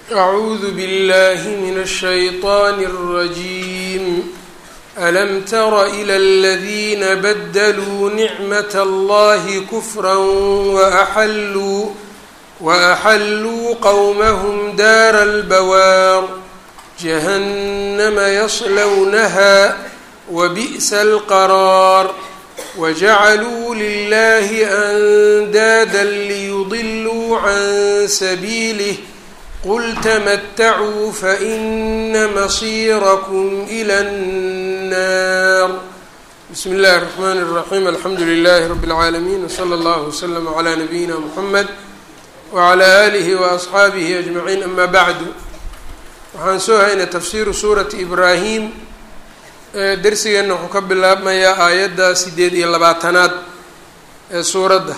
أعوذ بالله من الشيطان الرجيم ألم تر إلى الذين بدلوا نعمة الله كفرا وأحلوا وأحلوا قومهم دار البوار جهنم يصلونها وبئس القرار وجعلوا لله أندادا ليضلوا عن سبيله قل تمتعوا فإن مصيركم إلى النار بسم الله الرحمن الرحيم الحمد لله رب العالمين وصلى الله وسلم على نبينا محمد وعلى آله وأصxaabihi أجمعين أما bعd waxaan soo haynay tafsiru suurati ibraahim dersigeenna wuxuu ka bilaabmayaa aayadda sideed iyo labaatanaad ee suuradda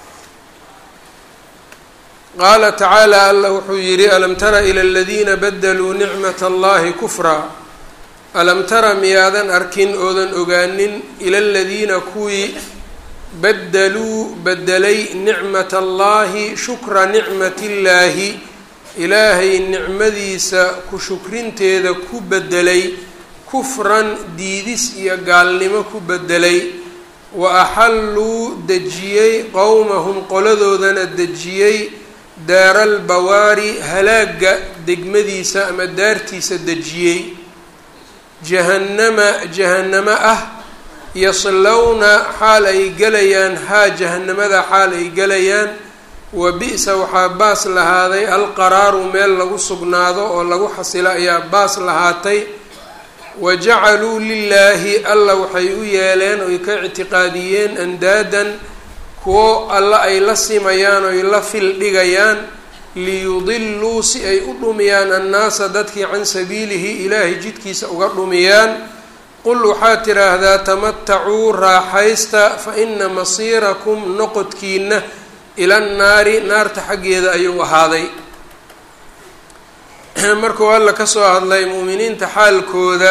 qaala tacaalى allah wuxuu yihi alam tara ilى اladiina badluu nicmaة اllahi kufraa alam tara miyaadan arkin oodan ogaanin ila اladiina kuwii badaluu bedelay nicmat allahi shukra nicmat illaahi ilaahay nicmadiisa ku shukrinteeda ku bedelay kufran diidis iyo gaalnimo ku bedelay wa axalluu dejiyey qowmahum qoladoodana dejiyey daaral bawaari halaagga degmadiisa ama daartiisa dejiyey jahannama jahannamo ah yaslowna xaal ay gelayaan haa jahanamada xaal ay gelayaan wa bi-sa waxaa baas lahaaday alqaraaru meel lagu sugnaado oo lagu xasilo ayaa baas lahaatay wa jacaluu lilaahi alla waxay u yeeleen oy ka ictiqaadiyeen andaadan kuwo alla ay la simayaan oy la fil dhigayaan liyudiluu si ay u dhumiyaan annaasa dadkii can sabiilihi ilaahay jidkiisa uga dhumiyaan qul waxaad tidhaahdaa tamatacuu raaxaysta fa ina masiirakum noqodkiina ila nnaari naarta xaggeeda ayuu ahaaday markuu alla kasoo hadlay mu'miniinta xaalkooda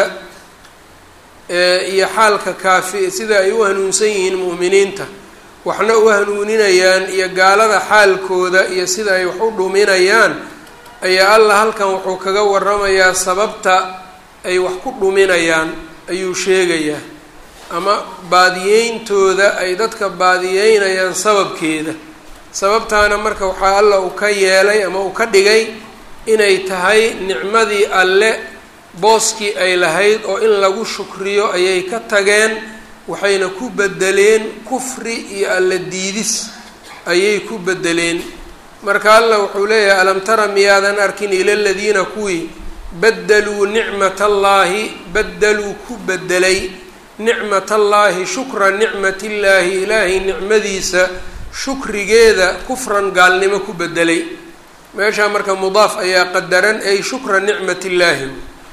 iyo xaalka kaafi sida ay u hanuunsan yihiin mu'miniinta waxna u hanuuninayaan iyo gaalada xaalkooda iyo sida ay wax u dhuminayaan ayaa alla halkan wuxuu kaga waramayaa sababta ay wax ku dhuminayaan ayuu sheegayaa ama baadiyeyntooda ay dadka baadiyeynayaan sababkeeda sababtaana marka waxaa alla uu ka yeelay ama uu ka dhigay inay tahay nicmadii alle booskii ay lahayd oo in lagu shukriyo ayay ka tageen waxayna ku bedeleen kufri iyo alla diidis ayay ku bedeleen marka alla wuxuu leeyahay alam tara miyaadan arkin ila ladiina kuwii badaluu nicmat allaahi badaluu ku bedelay nicmat allaahi shukra nicmat illaahi ilaahay nicmadiisa shukrigeeda kufran gaalnimo ku bedelay meeshaa marka mudaaf ayaa qadaran ay shukra nicmat illaahi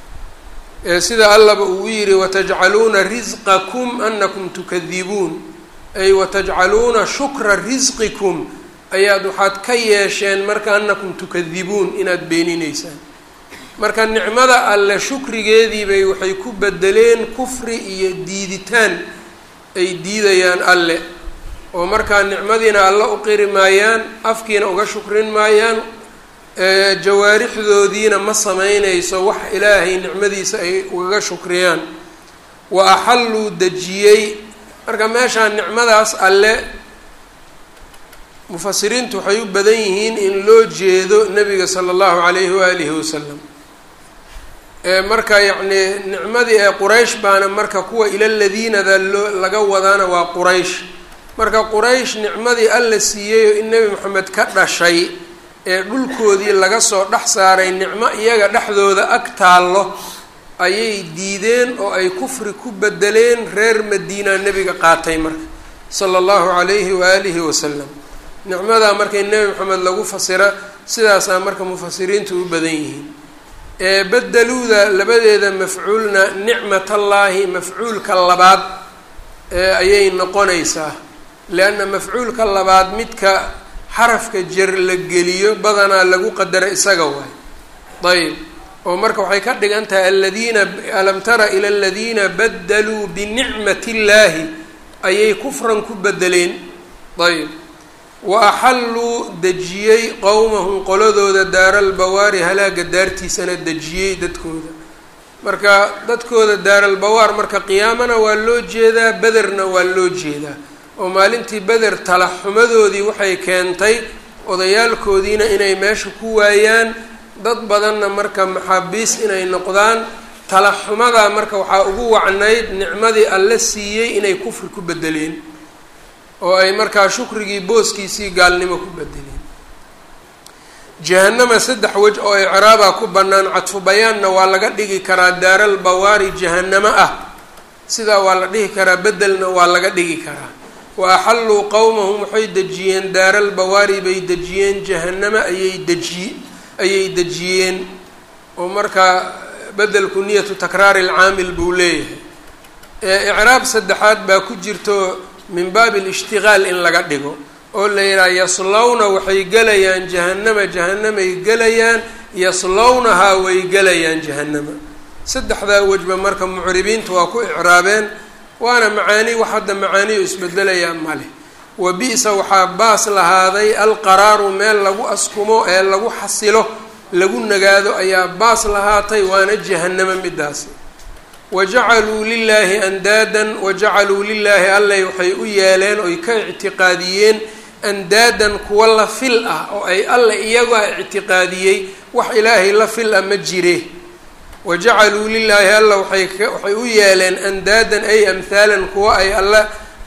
sida allaba uu yihi watajcaluuna risqakum anakum tukadibuun ay watajcaluuna shukra risqikum ayaad waxaad ka yeesheen marka anakum tukadibuun inaad beeninaysaan marka nicmada alle shukrigeediibay waxay ku bedeleen kufri iyo diiditaan ay diidayaan alle oo markaa nicmadiina alle u qiri maayaan afkiina uga shukrin maayaan jawaarixdoodiina ma sameynayso wax ilaahay nicmadiisa ay ugaga shukriyaan wa axalluu dejiyey marka meeshaa nicmadaas alle mufasiriintu waxay u badan yihiin in loo jeedo nabiga sala allahu calayhi waalihi wasalam marka yacnii nicmadii ee quraysh baana marka kuwa ila ladiinada loo laga wadaana waa quraysh marka quraysh nicmadii alla siiyey oo in nebi moxamed ka dhashay ee dhulkoodii laga soo dhex saaray nicmo iyaga dhexdooda ag taallo ayay diideen oo ay kufri ku bedeleen reer madiina nebiga qaatay marka sala allahu calayhi waaalihi wasalam nicmadaa markay nebi moxamed lagu fasira sidaasaa marka mufasiriintu u badan yihiin bedeluuda labadeeda mafcuulna nicmatallaahi mafcuulka labaad ayay noqonaysaa leanna mafcuulka labaad midka xarafka jer la geliyo badanaa lagu qadara isaga waay ayb oo marka waxay ka dhigan tahay aladiina alam tara ila aladiina badaluu binicmati illaahi ayay kufran ku bedeleen ayb wa axalluu dejiyey qowmahum qoladooda daaralbawaari halaaga daartiisana dejiyey dadkooda marka dadkooda daaralbawaar marka qiyaamana waa loo jeedaa bederna waa loo jeedaa oo maalintii beder talaxumadoodii waxay keentay odayaalkoodiina inay meesha ku waayaan dad badanna marka maxaabiis inay noqdaan talaxumadaa marka waxaa ugu wacnayd nicmadii alle siiyey inay kufri ku bedeleen oo ay markaa shukrigii booskiisii gaalnimo ku bedeleen jahanama saddex wej oo icraabaa ku bannaan cadfu bayaanna waa laga dhigi karaa daaral bawaari jahanamo ah sidaa waa la dhihi karaa bedelna waa laga dhigi karaa wa axalluu qowmahum waxay dejiyeen daaral bawaari bay dejiyeen jahanama ayay deji ayay dejiyeen oo markaa bedelku niyatu takraari alcaamil buu leeyahay icraab saddexaad baa ku jirto min baabi alishtigaal in laga dhigo oo la yidhaha yaslowna waxay gelayaan jahanama jahanamay gelayaan yaslownahaa way gelayaan jahanama saddexdaa wejba marka mucribiinta waa ku icraabeen waana macaani wax hadda macaaniyo isbedelayaa male wa bi-sa waxaa baas lahaaday alqaraaru meel lagu askumo ee lagu xasilo lagu nagaado ayaa baas lahaatay waana jahanamo midaasi wajacaluu lilaahi andaadan wajacaluu lilaahi allay waxay u yeeleen oy ka ictiqaadiyeen andaadan kuwa la fil ah oo ay alla iyagaa ictiqaadiyey wax ilaahay la fil ah ma jire wajacaluu lilaahi alla waay waxay u yeeleen andaadan ay amhaalan kuwa ay alla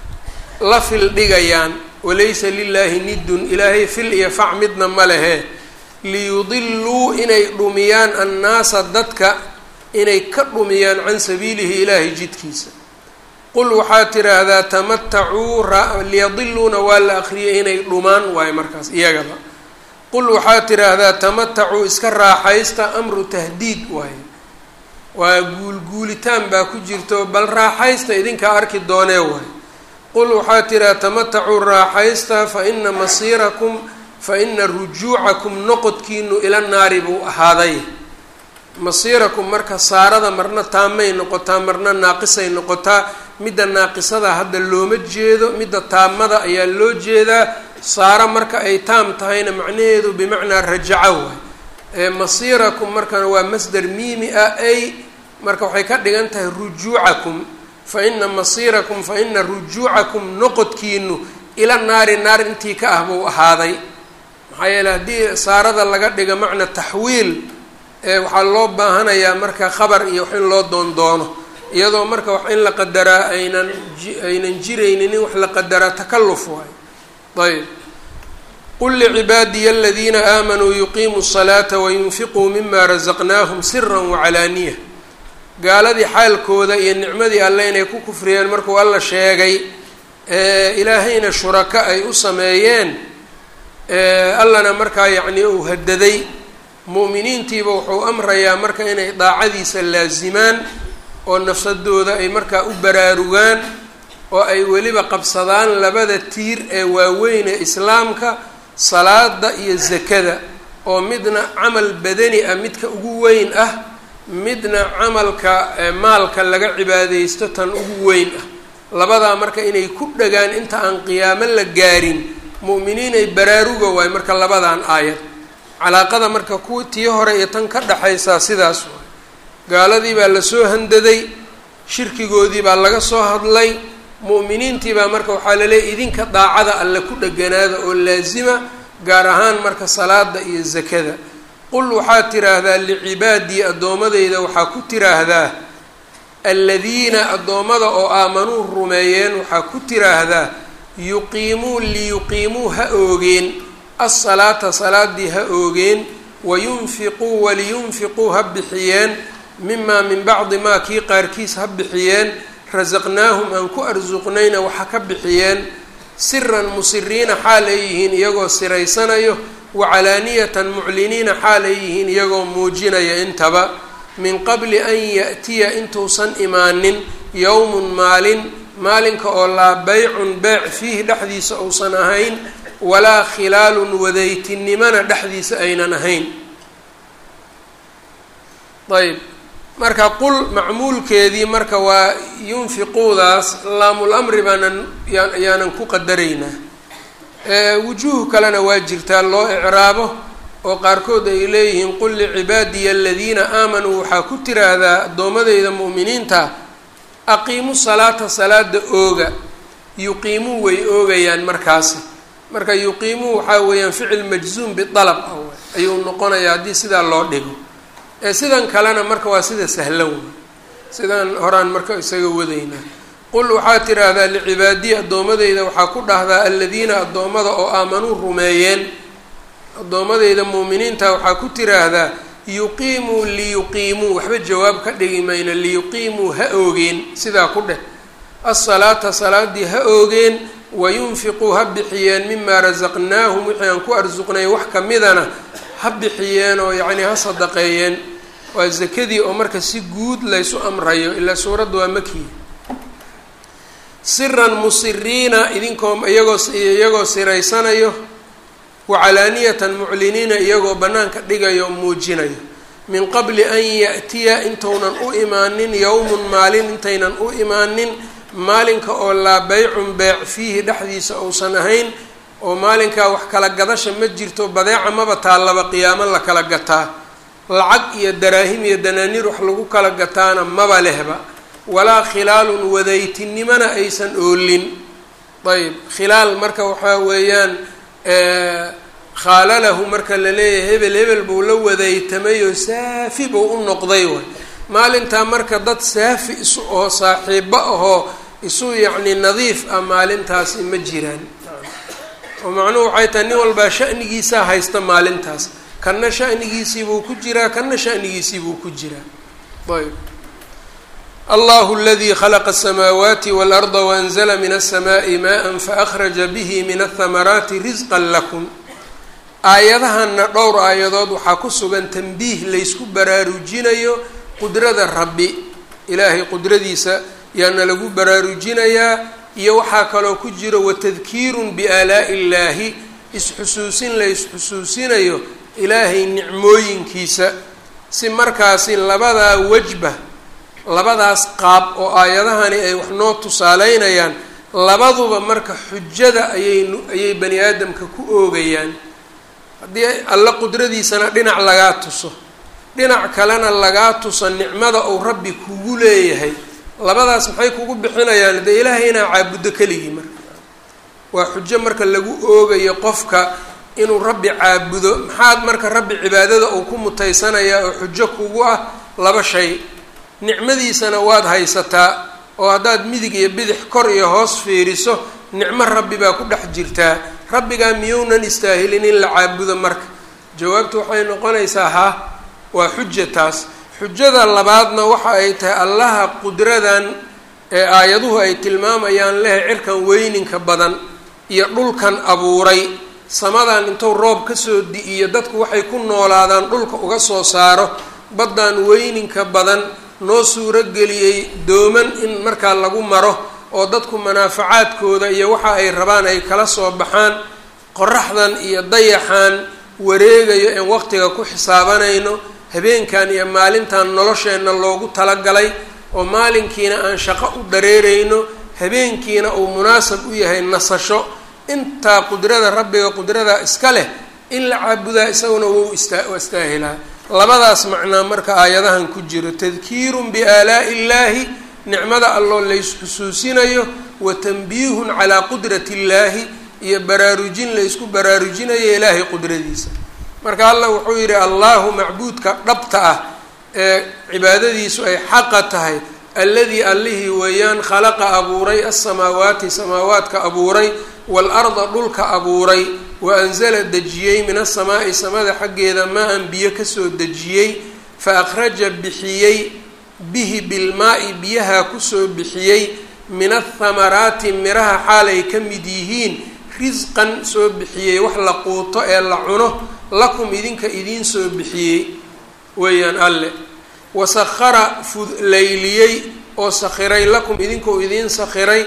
la fil dhigayaan walaysa lilaahi nidun ilaahay fil iyo fac midna ma lehe liyudiluu inay dhumiyaan annaasa dadka inay ka dhumiyaan can sabiilihi ilaahay jidkiisa qul waxaad tiraahdaa tamatacuu liyadiluuna waa la akriyay inay dhumaan waayo markaas iyagaba qul waxaad tiraahdaa tamatacuu iska raaxaysta amru tahdiid waaye waa guulguulitaan baa ku jirto bal raaxaysta idinkaa arki doonee waaye qul waxaad tiraahdaa tamatacuu raaxaysta fa ina masiirakum fa ina rujuucakum noqodkiinu ila naari buu ahaaday masiirakum marka saarada marna taamay noqotaa marna naaqisay noqotaa midda naaqisada hadda looma jeedo midda taamada ayaa loo jeedaa saaro marka ay taam tahayna macnaheedu bimacnaa rajaca waay ee masiirakum markana waa masder miimi ah ay marka waxay ka dhigan tahay rujuucakum fa ina masiirakum fa ina rujuucakum noqodkiinu ila naari naar intii ka ah buu ahaaday maxaa yeele haddii saarada laga dhigo macna taxwiil waxaa loo baahanayaa marka khabar iyo wax in loo doondoono iyadoo marka wax in la qadaraa aynan aynan jiraynin in wax la qadaraa takalluf waayo ayb qul licibaadiya aladiina aamanuu yuqiimuu الsalaata wayunfiquu mima razaqnaahum sira wacalaaniya gaaladii xaalkooda iyo nicmadii alle inay ku kufriyeen markuu alla sheegay ilaahayna shurako ay u sameeyeen allana markaa yacni uu hadaday mu'miniintiiba wuxuu amrayaa marka inay daacadiisa laasimaan oo nafsadooda ay markaa u baraarugaan oo ay weliba qabsadaan labada tiir ee waaweyn ee islaamka salaada iyo zakada oo midna camal badani ah midka ugu weyn ah midna camalka maalka laga cibaadeysto tan ugu weyn ah labadaa marka inay ku dhagaan inta aan qiyaamo la gaarin mu'miniin ay baraaruga waay marka labadan aayad calaaqada marka kuwa tii hore iyo tan ka dhexaysaa sidaas waay gaaladii baa lasoo handaday shirkigoodii baa laga soo hadlay mu'miniintii baa marka waxaa laleeyahy idinka daacada alle ku dheganaada oo laasima gaar ahaan marka salaada iyo zakada qul waxaad tiraahdaa licibaadii addoomadeyda waxaa ku tiraahdaa aladiina addoommada oo aamanuu rumeeyeen waxaa ku tiraahdaa yuqiimuu liyuqiimuu ha oogeen asalaata salaadii ha oogeen wayunfiquu waliyunfiquu ha bixiyeen mimaa min bacdi maa kii qaarkiis ha bixiyeen rasaqnaahum aan ku arsuqnayna waxa ka bixiyeen siran musiriina xaal ay yihiin iyagoo siraysanayo wacalaaniyatan mucliniina xaal ay yihiin iyagoo muujinaya intaba min qabli an ya'tiya intuusan imaanin yowmun maalin maalinka oo laa beycun beec fiihi dhexdiisa uusan ahayn walaa khilaalun wadaytinimana dhexdiisa aynan ahayn ayb marka qul macmuulkeedii marka waa yunfiquudaas laamul amri baanan yaanan ku qadaraynaa wujuuh kalena waa jirtaa loo icraabo oo qaarkood ay leeyihiin qul licibaadiya aladiina aamanuu waxaa ku tiraahdaa addoomadeyda mu'miniinta aqiimu salaata salaada ooga yuqiimuu way oogayaan markaasi marka yuqiimuu waxaa weeyaan ficil majzuum bialab ah ayuu noqonayaa haddii sidaa loo dhigo ee sidan kalena marka waa sida sahlan wey sidaan horaan marka isaga wadaynaa qul waxaa tiraahdaa licibaadiya addoomadeyda waxaa ku dhahdaa aladiina addoommada oo aamanuu rumeeyeen addoomadeyda muuminiinta waxaa ku tiraahdaa yuqiimuu liyuqiimuu waxba jawaab ka dhigi mayno liyuqiimuu ha oogeen sidaa ku dheh asalaata salaadii ha oogeen wayunfiquu ha bixiyeen mimaa rasaqnaahum wixii aan ku arsuqnay wax kamidana ha bixiyeen oo yacnii ha sadaqeeyeen waa zakadii oo marka si guud laysu amrayo ilaa suuradda waa makiya siran musiriina idinkoo iyagoo iyagoo siraysanayo wacalaaniyatan mucliniina iyagoo bannaanka dhigayo muujinayo min qabli an ya'tiya intounan u imaanin yowmun maalin intaynan u imaanin maalinka oo laa beycun beec fiihi dhexdiisa uusan ahayn oo maalinkaa wax kala gadasha ma jirto badeeca maba taallaba qiyaamo la kala gataa lacag iyo daraahim iyo danaaniir wax lagu kala gataana maba lehba walaa khilaalun wadaytinimona aysan oolin ayb khilaal marka waxaa weeyaan khaalalahu marka la leeyahay hebel hebel buu la wadaytamay oo saafi buu u noqday way maalintaa marka dad saafi isu oo saaxiibo ahoo isu yacni nadiif ah maalintaasi ma jiraan oo macnuhu waxay tahay nin walbaa shanigiisaa haysta maalintaas kanna shanigiisiibuu ku jiraa kanna shanigiisiibuu ku jiraa ayb allahu aladii khalaqa asamaawaati waalarda waanzala min alsamaai maa faأkhraja bihi min ahamaraati risqan lakum aayadahanna dhowr aayadood waxaa ku sugan tanbiih laysku baraarujinayo qudrada rabbi ilaahay qudradiisa yaana lagu baraarujinayaa iyo waxaa kaloo ku jiro watadkiirun biaalaa'i illaahi isxusuusin la isxusuusinayo ilaahay nicmooyinkiisa si markaasi labadaa wajba labadaas qaab oo aayadahani ay wax noo tusaaleynayaan labaduba marka xujada ayay ayay bani aadamka ku oogayaan haddii alla qudradiisana dhinac lagaa tuso dhinac kalena lagaa tuso nicmada uu rabbi kugu leeyahay labadaas maxay kugu bixinayaan dee ilaahay inaa caabuddo keligii marka waa xujo marka lagu oogayo qofka inuu rabbi caabudo maxaad marka rabbi cibaadada uu ku mutaysanayaa oo xujo kugu ah laba shay nicmadiisana waad haysataa oo haddaad midig iyo bidix kor iyo hoos fiiriso nicmo rabbi baa ku dhex jirtaa rabbigaa miyounan istaahilin in la caabudo marka jawaabtu waxay noqonaysaa ha waa xuja taas xujada labaadna waxa ay tahay allaha qudradan ee aayaduhu ay tilmaamayaan leh cirkan weyninka badan iyo dhulkan abuuray samadan intuu roob kasoo di-iyo dadku waxay ku noolaadaan dhulka uga soo saaro baddan weyninka badan noo suurogeliyey dooman in markaa lagu maro oo dadku manaafacaadkooda iyo waxa ay rabaan ay kala soo baxaan qoraxdan iyo dayaxan wareegayo een waqtiga ku xisaabanayno habeenkan iyo maalintan nolosheenna loogu talagalay oo maalinkiina aan shaqo u dareereyno habeenkiina uu munaasab u yahay nasasho intaa qudrada rabbiga qudrada iska leh in la caabudaa isaguna wou istaa istaahilaa labadaas macnaa marka aayadahan ku jiro tadkiirun biaalaa'i illaahi nicmada alloo laysxusuusinayo wa tanbiihun calaa qudrati illaahi iyo baraarujin laysku baraarujinayo ilaahay qudradiisa marka allah wuxuu yidhi allahu macbuudka dhabta ah ee cibaadadiisu ay xaqa tahay alladii allihii weeyaan khalaqa abuuray alsamaawaati samaawaadka abuuray waalarda dhulka abuuray wa anzala dejiyey min asamaa'i samada xaggeeda maa-an biyo kasoo dejiyey fa akhraja bixiyey bihi bilmaa-i biyaha kusoo bixiyey min athamaraati miraha xaalay ka mid yihiin risqan soo bixiyey wax la quuto ee la cuno lakum idinka idiin soo bixiyey weeyaan alle wasahara fud layliyey oo sakhiray lakum idinkuu idiin sakhiray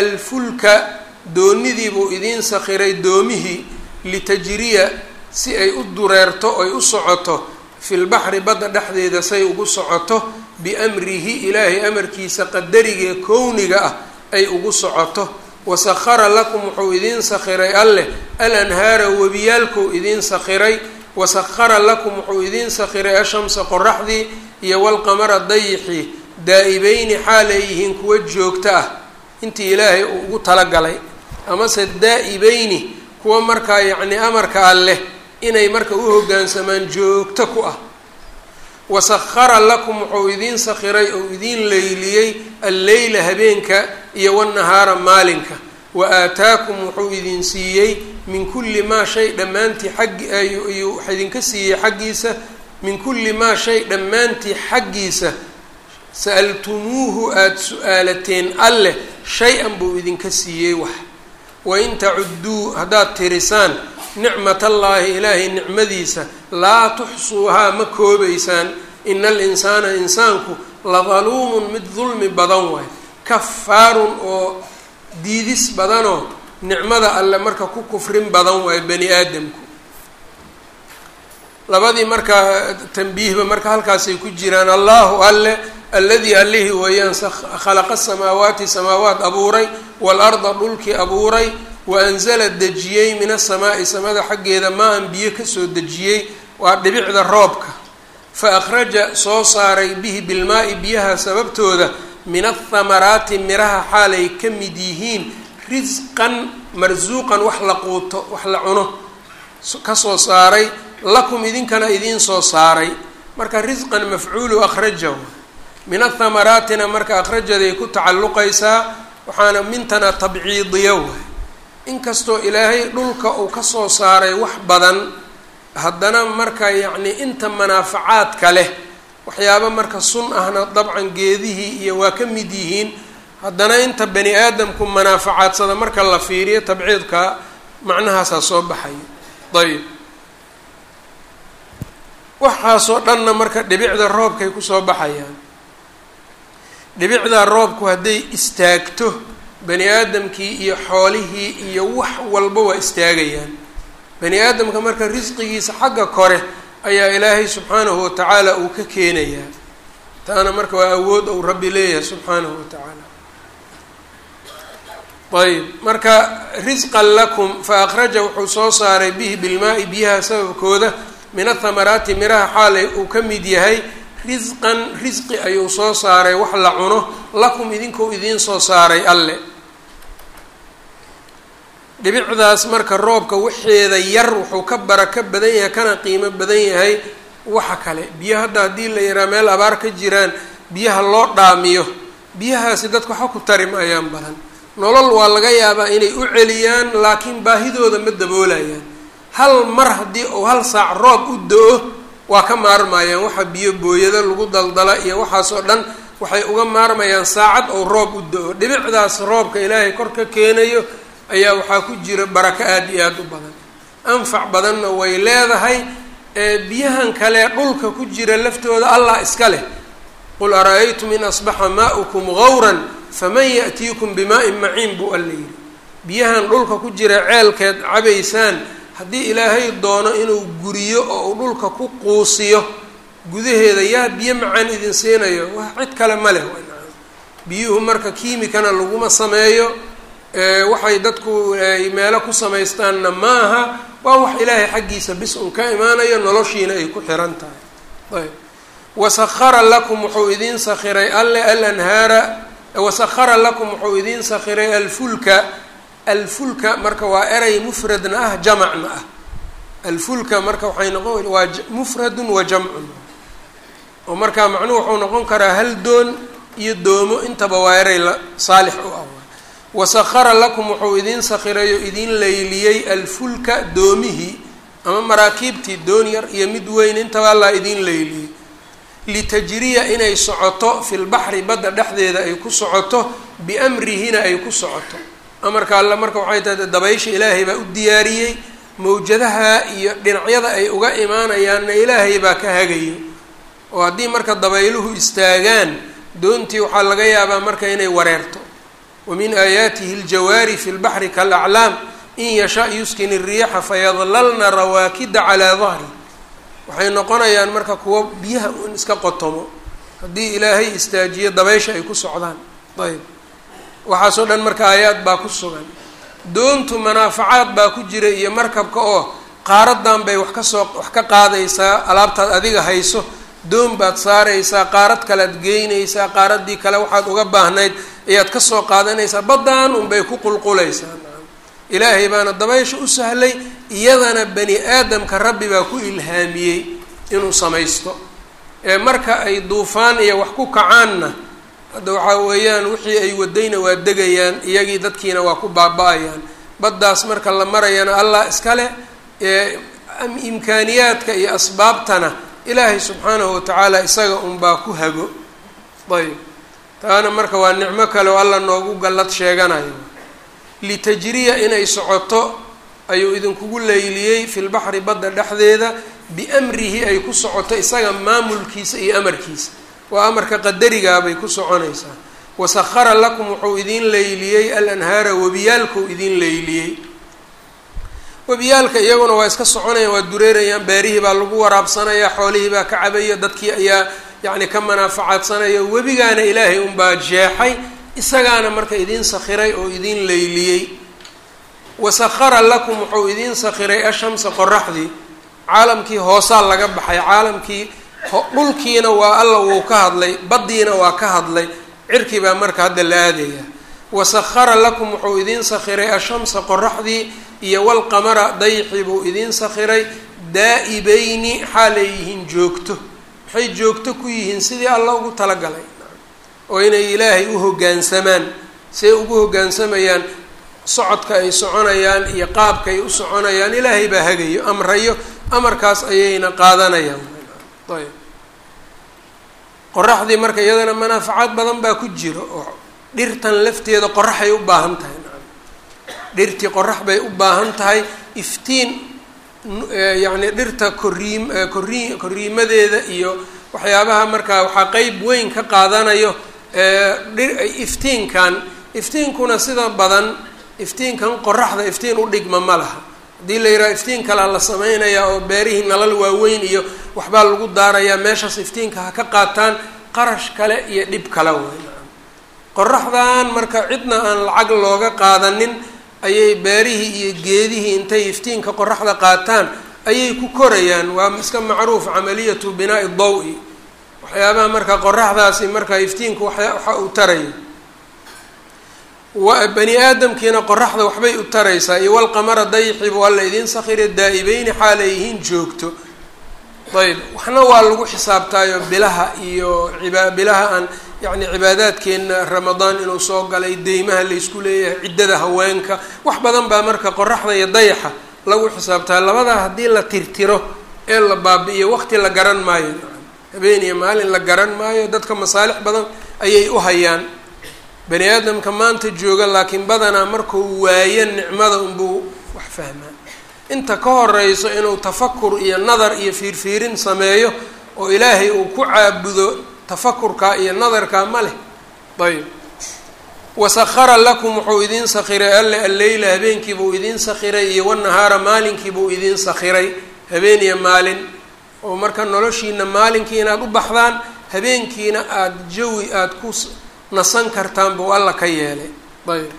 alfulka doonidiibuu idiin sakhiray doomihii litajriya si ay u dureerto oy u socoto filbaxri badda dhexdeeda say ugu socoto biamrihi ilaahay amarkiisa qadarigee kowniga ah ay ugu socoto wasahara lakum wuxuu idiin sakhiray alleh alanhaara webiyaalkou idiin sakhiray wasahara lakum wuxuu idiin sakhiray ashamsa qoraxdii iyo walqamara dayixii daa-ibeyni xaal ay yihiin kuwa joogto ah intii ilaahay uu ugu talagalay amase daa-ibeyni kuwa markaa yacni amarka alleh inay marka u hoggaansamaan joogto ku ah wasahara lakum wuxuu idiin sakhiray ou idiin leyliyey alleyla habeenka iyo wanahaara maalinka wa aataakum wuxuu idin siiyey min kulli maa shay dhammaantii xaggi ayuu wax idinka siiyey xaggiisa min kulli maa shay dhammaantii xaggiisa sa-altumuuhu aada su-aalateen alleh shay-an buu idinka siiyey wax wain tacudduu haddaad tirisaan nicmatallaahi ilaahay nicmadiisa laa tuxsuuhaa ma koobaysaan ina alinsaana insaanku la daluumun mid dulmi badan waay kafaarun oo diidis badanoo nicmada alle marka ku kufrin badan waayo bani aadamku labadii markaa tanbiihba marka halkaasay ku jiraan allahu alle alladii allihii weeyaan khalaqa samaawaati samaawaat abuuray waalarda dhulkii abuuray wa anzala dejiyey min asamaa'i samada xaggeeda maa-an biyo kasoo dejiyey waa dhibicda roobka fa akhraja soo saaray bihi bilmaa-i biyaha sababtooda min athamaraati miraha xaalay ka mid yihiin risqan marsuuqan wax la quuto wax la cuno kasoo saaray lakum idinkana idiin soo saaray marka risqan mafcuulu akhraja min athamaraatina marka akhrajaday ku tacalluqaysaa waxaana mintana tabciidiya waay inkastoo ilaahay dhulka uu kasoo saaray wax badan haddana marka yacni inta manaafacaadka leh waxyaaba marka sun ahna dabcan geedihii iyo waa ka mid yihiin haddana inta bani aadamku manaaficaadsada marka la fiiriyo tabciidka macnahaasaa soo baxaya ayb waxaasoo dhanna marka dhibicda roobkay kusoo baxayaan dhibicdaa roobku hadday istaagto bani aadamkii iyo xoolihii iyo wax walba waa istaagayaan bani aadamka marka risqigiisa xagga kore ayaa ilaahay subxaanahu watacaala uu ka keenayaa taana marka waa awood ou rabbi leeyahay subxaanahu watacaala ayb marka risqan lakum fa akhraja wuxuu soo saaray bihi bilmaa-i biyaha sababkooda min athamaraati miraha xaalay uu ka mid yahay risqan risqi ayuu soo saaray wax la cuno lakum idinkou idiin soo saaray alle dhibicdaas marka roobka waxeeda yar wuxuu ka barako badan yahay kana qiimo badan yahay waxa kale biyo hadda haddii la yidhaha meel abaar ka jiraan biyaha loo dhaamiyo biyahaasi dadka waxa ku tari maayaan badan nolol waa laga yaabaa inay u celiyaan laakiin baahidooda ma daboolayaan hal mar haddii uu hal saac roob u do-o waa ka maarmayaan waxa biyo booyado lagu daldala iyo waxaasoo dhan waxay uga maarmayaan saacad ou roob u do-o dhibicdaas roobka ilaahay kor ka keenayo ayaa waxaa ku jira barako aada iyo aada u badan anfac badanna way leedahay biyahan kale dhulka ku jira laftooda allah iska leh qul ara-aytum in asbaxa maa'ukum gawran faman ya'tiikum bimaa-in maciin buu alla yidhi biyahan dhulka ku jira ceelkeed cabaysaan haddii ilaahay doono inuu guriyo oo uu dhulka ku quusiyo gudaheeda yaa biyo macaan idin siinayo wax cid kale ma leh biyuhu marka kiimikana laguma sameeyo waxay dadku meelo ku samaystaanna maaha waa wax ilaahay xaggiisa bis un ka imaanayo noloshiina ay ku xiran tahay ayb wasahara lakum wuxuu idiin sakhiray alle alanhaara wasahara lakum wuxuu idiin sakhiray alfulka alfulka marka waa eray mufradna ah jamacna ah alfulka marka waxay noqon waa mufradun wa jamcun oo markaa macnuhu wuxuu noqon karaa hal doon iyo doomo intaba waa eray la saalix u ah wasahara lakum wuxuu idiin sakhiray oo idiin layliyey alfulka doomihii ama maraakiibtii doon yar iyo mid weyn intaba allaa idiin layliyey litajriya inay socoto fi lbaxri badda dhexdeeda ay ku socoto biamrihina ay ku socoto amarka alle marka waxay tahay dabaysha ilaahay baa u diyaariyey mawjadaha iyo dhinacyada ay uga imaanayaanna ilaahay baa ka hagayo oo haddii marka dabayluhu istaagaan doontii waxaa laga yaabaa marka inay wareerto wamin aayaatihi aljawaari fi lbaxri kalaclaam in yasha yuskin iriixa fayadlalna rawaakida calaa dahri waxay noqonayaan marka kuwo biyaha un iska qotomo haddii ilaahay istaajiyo dabaysha ay ku socdaan ayb waxaasoo dhan marka aayaad baa ku sugan doontu manaafacaad baa ku jira iyo markabka oo qaaradan bay wax kasoo wax ka qaadaysaa alaabtaad adiga hayso doon baad saaraysaa qaarad kalead geynaysaa qaaradii kale waxaad uga baahnayd ayaad kasoo qaadanaysaa baddaan unbay ku qulqulaysaa ilaahay baana dabaysha u sahlay iyadana bani aadamka rabbi baa ku ilhaamiyey inuu samaysto ee marka ay duufaan iyo wax ku kacaanna hadda waxaa weeyaan wixii ay wadayna waa degayaan iyagii dadkiina waa ku baaba-ayaan baddaas marka la marayana allah iskale ee imkaaniyaadka iyo asbaabtana ilaahay subxaanahu watacaala isaga unbaa ku hago ayb taana marka waa nicmo kale oo alla noogu gallad sheeganayo litajriya inay socoto ayuu idinkugu leyliyey fi lbaxri badda dhexdeeda biamrihi ay ku socoto isaga maamulkiisa iyo amarkiisa waa amarka qadarigaabay ku soconaysaa wasahara lakum wuxuu idiin leyliyey alanhaara webiyaalkuu idiin leyliyey webiyaalka iyaguna waa iska soconayaan waa dureerayaan beerihii baa lagu waraabsanaya xoolihii baa ka cabaya dadkii ayaa yacni ka manaafacaadsanaya webigaana ilaahay unbaa jeexay isagaana marka idiin sakhiray oo idiin leyliyey wasahara lakum wuxuu idiin sakhiray ashamsa qoraxdii caalamkii hoosaa laga baxay caalamkii dhulkiina waa alla wuu ka hadlay baddiina waa ka hadlay cirkii baa marka hadda la aadaya wasahara lakum wuxuu idiin sakhiray ashamsa qoraxdii iyo walqamara dayxii buu idiin sakhiray daa-ibayni xaalay yihiin joogto waxay joogto ku yihiin sidii alla ugu talagalay oo inay ilaahay u hoggaansamaan say ugu hoggaansamayaan socodka ay soconayaan iyo qaabka ay u soconayaan ilaahay baa hagayo amrayo amarkaas ayayna qaadanayaan ayb qoraxdii marka iyadana manaafacaad badan baa ku jiro oo dhirtan lafteeda qoraxay u baahan tahay dhirtii qorax bay u baahan tahay iftiin yacni dhirta koriim korii koriimadeeda iyo waxyaabaha markaa waxaa qeyb weyn ka qaadanayo iftiinkan iftiinkuna sida badan iftiinkan qoraxda iftiin u dhigma ma laha haddii la yidhaha iftiin kalea la sameynayaa oo beerihii nalal waaweyn iyo waxbaa lagu daarayaa meeshaas iftiinka ha ka qaataan qarash kale iyo dhib kale way qoraxdan marka cidna aan lacag looga qaadanin ayay beerihii iyo geedihii intay iftiinka qoraxda qaataan ayay ku korayaan waa iska macruuf camaliyatu binaa'i daw-i waxyaabaha marka qoraxdaasi marka iftiinku waxa waxa uu tarayo wa bani aadamkiina qoraxda waxbay u taraysaa iyo walqamara dayxibu alla idiin sakhire daa-ibeyni xaalay yihiin joogto ayb waxna waa lagu xisaabtaayo bilaha iyo iba bilaha aan yacni cibaadaadkeena ramadaan inuu soo galay deymaha laysku leeyahay ciddada haweenka wax badan baa marka qoraxda iyo dayaxa lagu xisaabtaa labadaa haddii la tirtiro ee la baabi-iyo waqti la garan maayo habeen iyo maalin la garan maayo dadka masaalix badan ayay u hayaan bani aadamka maanta jooga laakiin badanaa markuu waayo nicmada unbuu wax fahmaa inta ka horeyso inuu tafakur iyo nadar iyo fiirfiirin sameeyo oo ilaahay uu ku caabudo tafakurka iyo nadarka ma leh ayb wasahara lakum wuxuu idiin sakhiray alle alleyla habeenkiibuu idiin sakhiray iyo wanahaara maalinkiibuu idiin sakhiray habeen iyo maalin oo marka noloshiina maalinkii inaad u baxdaan habeenkiina aada jawi aada ku nasan kartaan buu alla ka yeelay ayb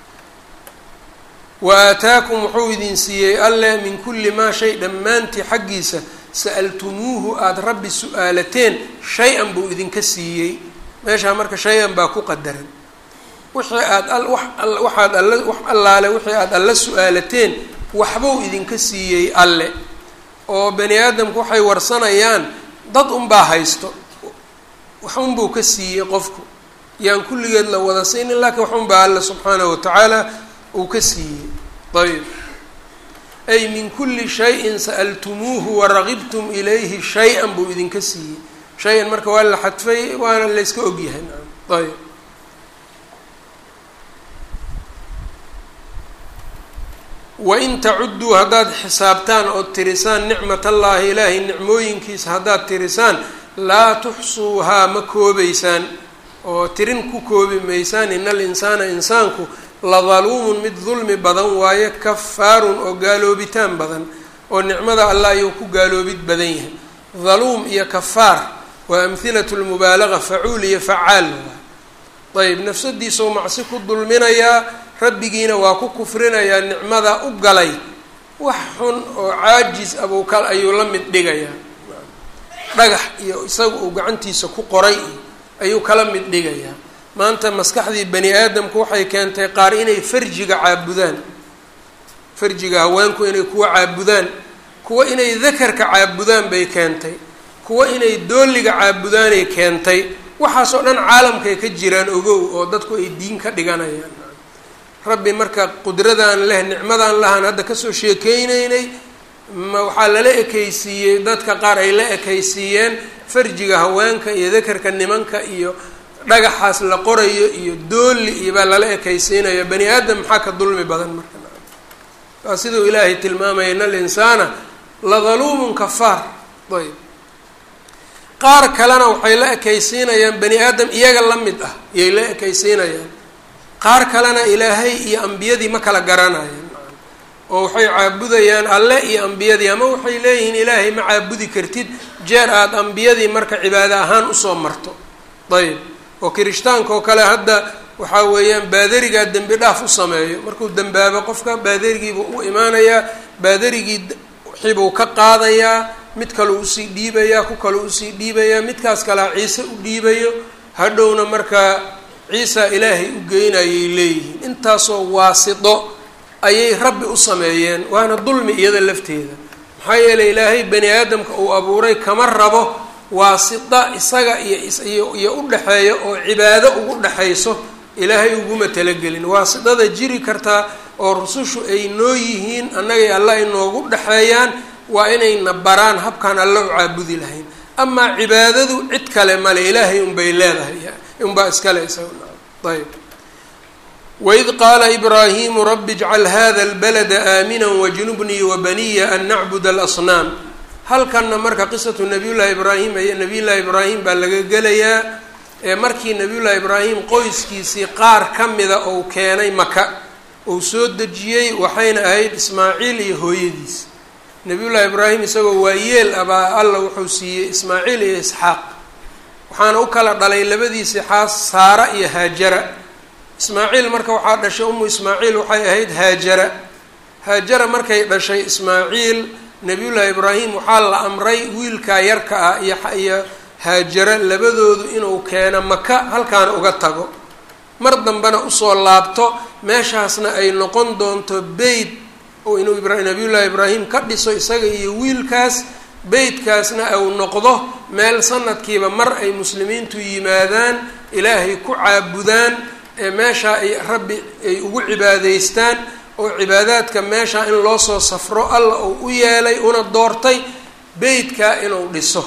wa aataakum wuxuu idin siiyey alle min kulli maa shay dhammaantii xaggiisa sa'altumuuhu aada rabbi su-aalateen shay-an buu idinka siiyey meeshaa marka shay-an baa ku qadaran wixii aada waxaad alla wax allaale wixii aada alla su-aalateen waxbuu idinka siiyey alle oo bani aadamku waxay warsanayaan dad unbaa haysto wax unbuu ka siiyey qofku yaan kulligeed la wada siinin laakiin wax unbaa alle subxaanahu watacaala uu ka siiyey ayb ay min kulli shayin sa'altumuuhu waragibtum ilayhi shay-an buu idinka siiyey shay-an marka waa la xadfay waana layska ogyahay ayb wain tacudduu haddaad xisaabtaan ood tirisaan nicmat allaahi ilaahay nicmooyinkiisa haddaad tirisaan laa tuxsuuhaa ma koobaysaan oo tirin ku koobi maysaan ina alinsaana insaanku la daluumun mid dulmi badan waaye kafaarun oo gaaloobitaan badan oo nicmada allah ayuu ku gaaloobid badan yahay daluum iyo kafaar waa amhilatu lmubaalaga facuul iyo facaal ayb nafsadiisau macsi ku dulminayaa rabbigiina waa ku kufrinayaa nicmada u galay wax xun oo caajis abuu kal ayuu la mid dhigayaa dhagax iyo isaga uu gacantiisa ku qoray ayuu kala mid dhigayaa maanta maskaxdii bani aadamku waxay keentay qaar inay farjiga caabudaan farjiga haweenku inay kuwa caabudaan kuwa inay dakarka caabudaan bay keentay kuwa inay dooliga caabudaanay keentay waxaasoo dhan caalamkay ka jiraan ogow oo dadku ay diin ka dhiganayaan rabbi marka qudradan leh nicmadan lahaan hadda kasoo sheekeyneynay ma waxaa lala ekaysiiyey dadka qaar ay la ekaysiiyeen farjiga haweenka iyo dakarka nimanka iyo dhagaxaas la qorayo iyo dooli iyo baa lala ekaysiinaya bani aadam maxaa ka dulmi badan marka waa siduu ilaahay tilmaamaya in alinsaana la daluumun kafaar ayb qaar kalena waxay la ekaysiinayaan bani aadam iyaga la mid ah iyay la ekaysiinayaan qaar kalena ilaahay iyo ambiyadii ma kala garanayaan oo waxay caabudayaan alle iyo ambiyadii ama waxay leeyihiin ilaahay ma caabudi kartid jeer aada ambiyadii marka cibaado ahaan usoo marto ayb oo kirishtaanka oo kale hadda waxaa weeyaan baadarigaa dembi dhaaf u sameeyo markuu dembaabo qofka baadarigiibuu u imaanayaa baadarigii wixibuu ka qaadayaa mid kaleu usii dhiibayaa ku kaleu usii dhiibayaa midkaas kalea ciise u dhiibayo hadhowna markaa ciisa ilaahay u geynayay leeyihiin intaasoo waasito ayay rabbi u sameeyeen waana dulmi iyada lafteeda maxaa yeelay ilaahay bani aadamka uu abuuray kama rabo waasita isaga iyo iyo u dhexeeya oo cibaado ugu dhexayso ilaahay uguma talagelin waasitada jiri kartaa oo rusushu ay noo yihiin annagay alle ay noogu dhexeeyaan waa inayna baraan habkaan alle u caabudi lahayn amaa cibaadadu cid kale male ilaahay unbay leedahay unbaa iskale isaga ayb waid qaala ibraahimu rabi ijcal hada lbalada aamina wajnubnii wabaniya an nacbud alasnaam halkanna marka qisatu nabiyullaahi ibraahim iyo nabiyullaahi ibraahim baa laga gelayaa ee markii nabiyullaahi ibraahim qoyskiisii qaar ka mida ou keenay maka uu soo dejiyey waxayna ahayd ismaaciil iyo hooyadiis nabiyullaahi ibraahim isagoo waayeel abaa alla wuxuu siiyey ismaaciil iyo isxaaq waxaana u kala dhalay labadiisii xaas saara iyo haajara ismaaciil marka waxaa dhashay umu ismaaciil waxay ahayd haajara haajara markay dhashay ismaaciil nabiyullaahi ibraahim waxaa la amray wiilkaa yarka ah iyo iyo haajara labadoodu inuu keeno maka halkaana uga tago mar dambena usoo laabto meeshaasna ay noqon doonto beyt oo inuu nabiyullaahi ibraahim ka dhiso isaga iyo wiilkaas beytkaasna uu noqdo meel sanadkiiba mar ay muslimiintu yimaadaan ilaahay ku caabudaan ee meeshaa ay rabbi ay ugu cibaadeystaan oo cibaadaadka meeshaa in loo soo safro alla uu u yeelay una doortay beytkaa inuu dhiso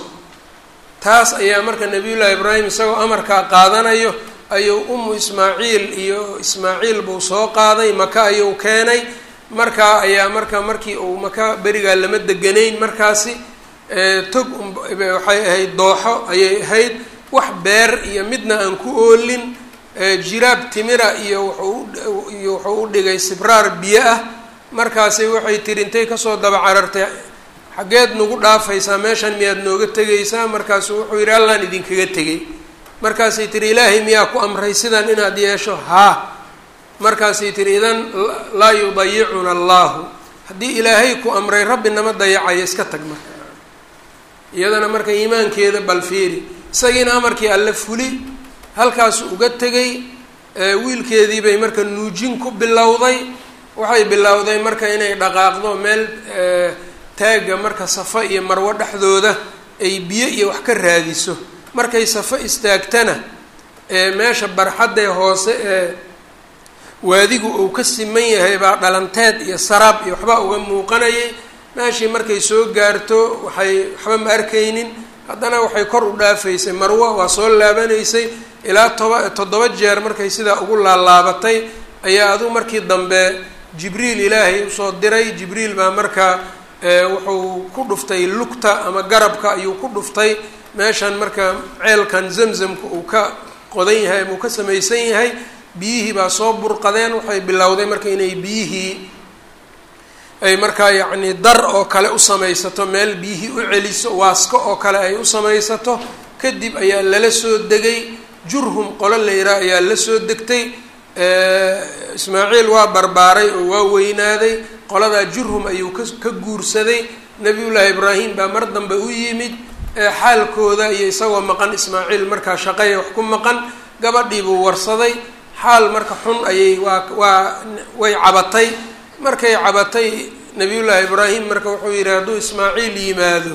taas ayaa marka nabiyullaahi ibraahim isagoo amarkaa qaadanayo ayuu umu ismaaciil iyo ismaaciil buu soo qaaday maka ayuu keenay markaa ayaa marka markii uu maka berigaa lama deganayn markaasi tog waxay ahayd dooxo ayay ahayd wax beer iyo midna aan ku oolin jiraab timira iyo wuxuu iyo wuxuu u dhigay sibraar biyo ah markaasi waxay tiri intay kasoo daba carartay xaggeed nagu dhaafaysaa meeshan miyaad nooga tegaysaa markaasu wuxuu yidhi allaan idinkaga tegay markaasay tiri ilaahay miyaa ku amray sidan inaad yeesho haa markaasay tiri idan laa yudayicuna allahu haddii ilaahay ku amray rabbi nama dayacayo iska tag marka iyadana marka iimaankeeda balfiiri isagiina amarkii alle fuli halkaasu uga tegay wiilkeedii bay marka nuujin ku bilowday waxay bilowday marka inay dhaqaaqdo meel taagga marka safo iyo marwo dhexdooda ay biyo iyo wax ka raadiso markay safo istaagtana meesha barxaddee hoose ee waadigu uu ka siman yahay baa dhalanteed iyo saraab iyo waxbaa uga muuqanayay meeshii markay soo gaarto waxay waxba ma arkaynin haddana waxay kor u dhaafaysay marwo waa soo laabanaysay ilaa toba toddoba jeer markay sidaa ugu laalaabatay ayaa adu markii dambe jibriil ilaahay usoo diray jibriil baa marka wuxuu ku dhuftay lugta ama garabka ayuu ku dhuftay meeshan marka ceelkan zamzamka uu ka qodan yahay ama uu ka samaysan yahay biyihii baa soo burqadeen waxay bilowday marka inay biyihii ay markaa yacni dar oo kale u samaysato meel biyihii u celiso waasko oo kale ay u samaysato kadib ayaa lala soo degay jurhum qolo la yidhaah ayaa la soo degtay ismaaciil waa barbaaray oo waa weynaaday qoladaa jurhum ayuu ka ka guursaday nabiyullaahi ibraahim baa mar dambe u yimid xaalkooda iyo isagoo maqan ismaaciil markaa shaqaya wax ku maqan gabadhii buu warsaday xaal marka xun ayay waa waa way cabatay markay cabatay nabiyullaahi ibraahim marka wuxuu yidhi hadduu ismaaciil yimaado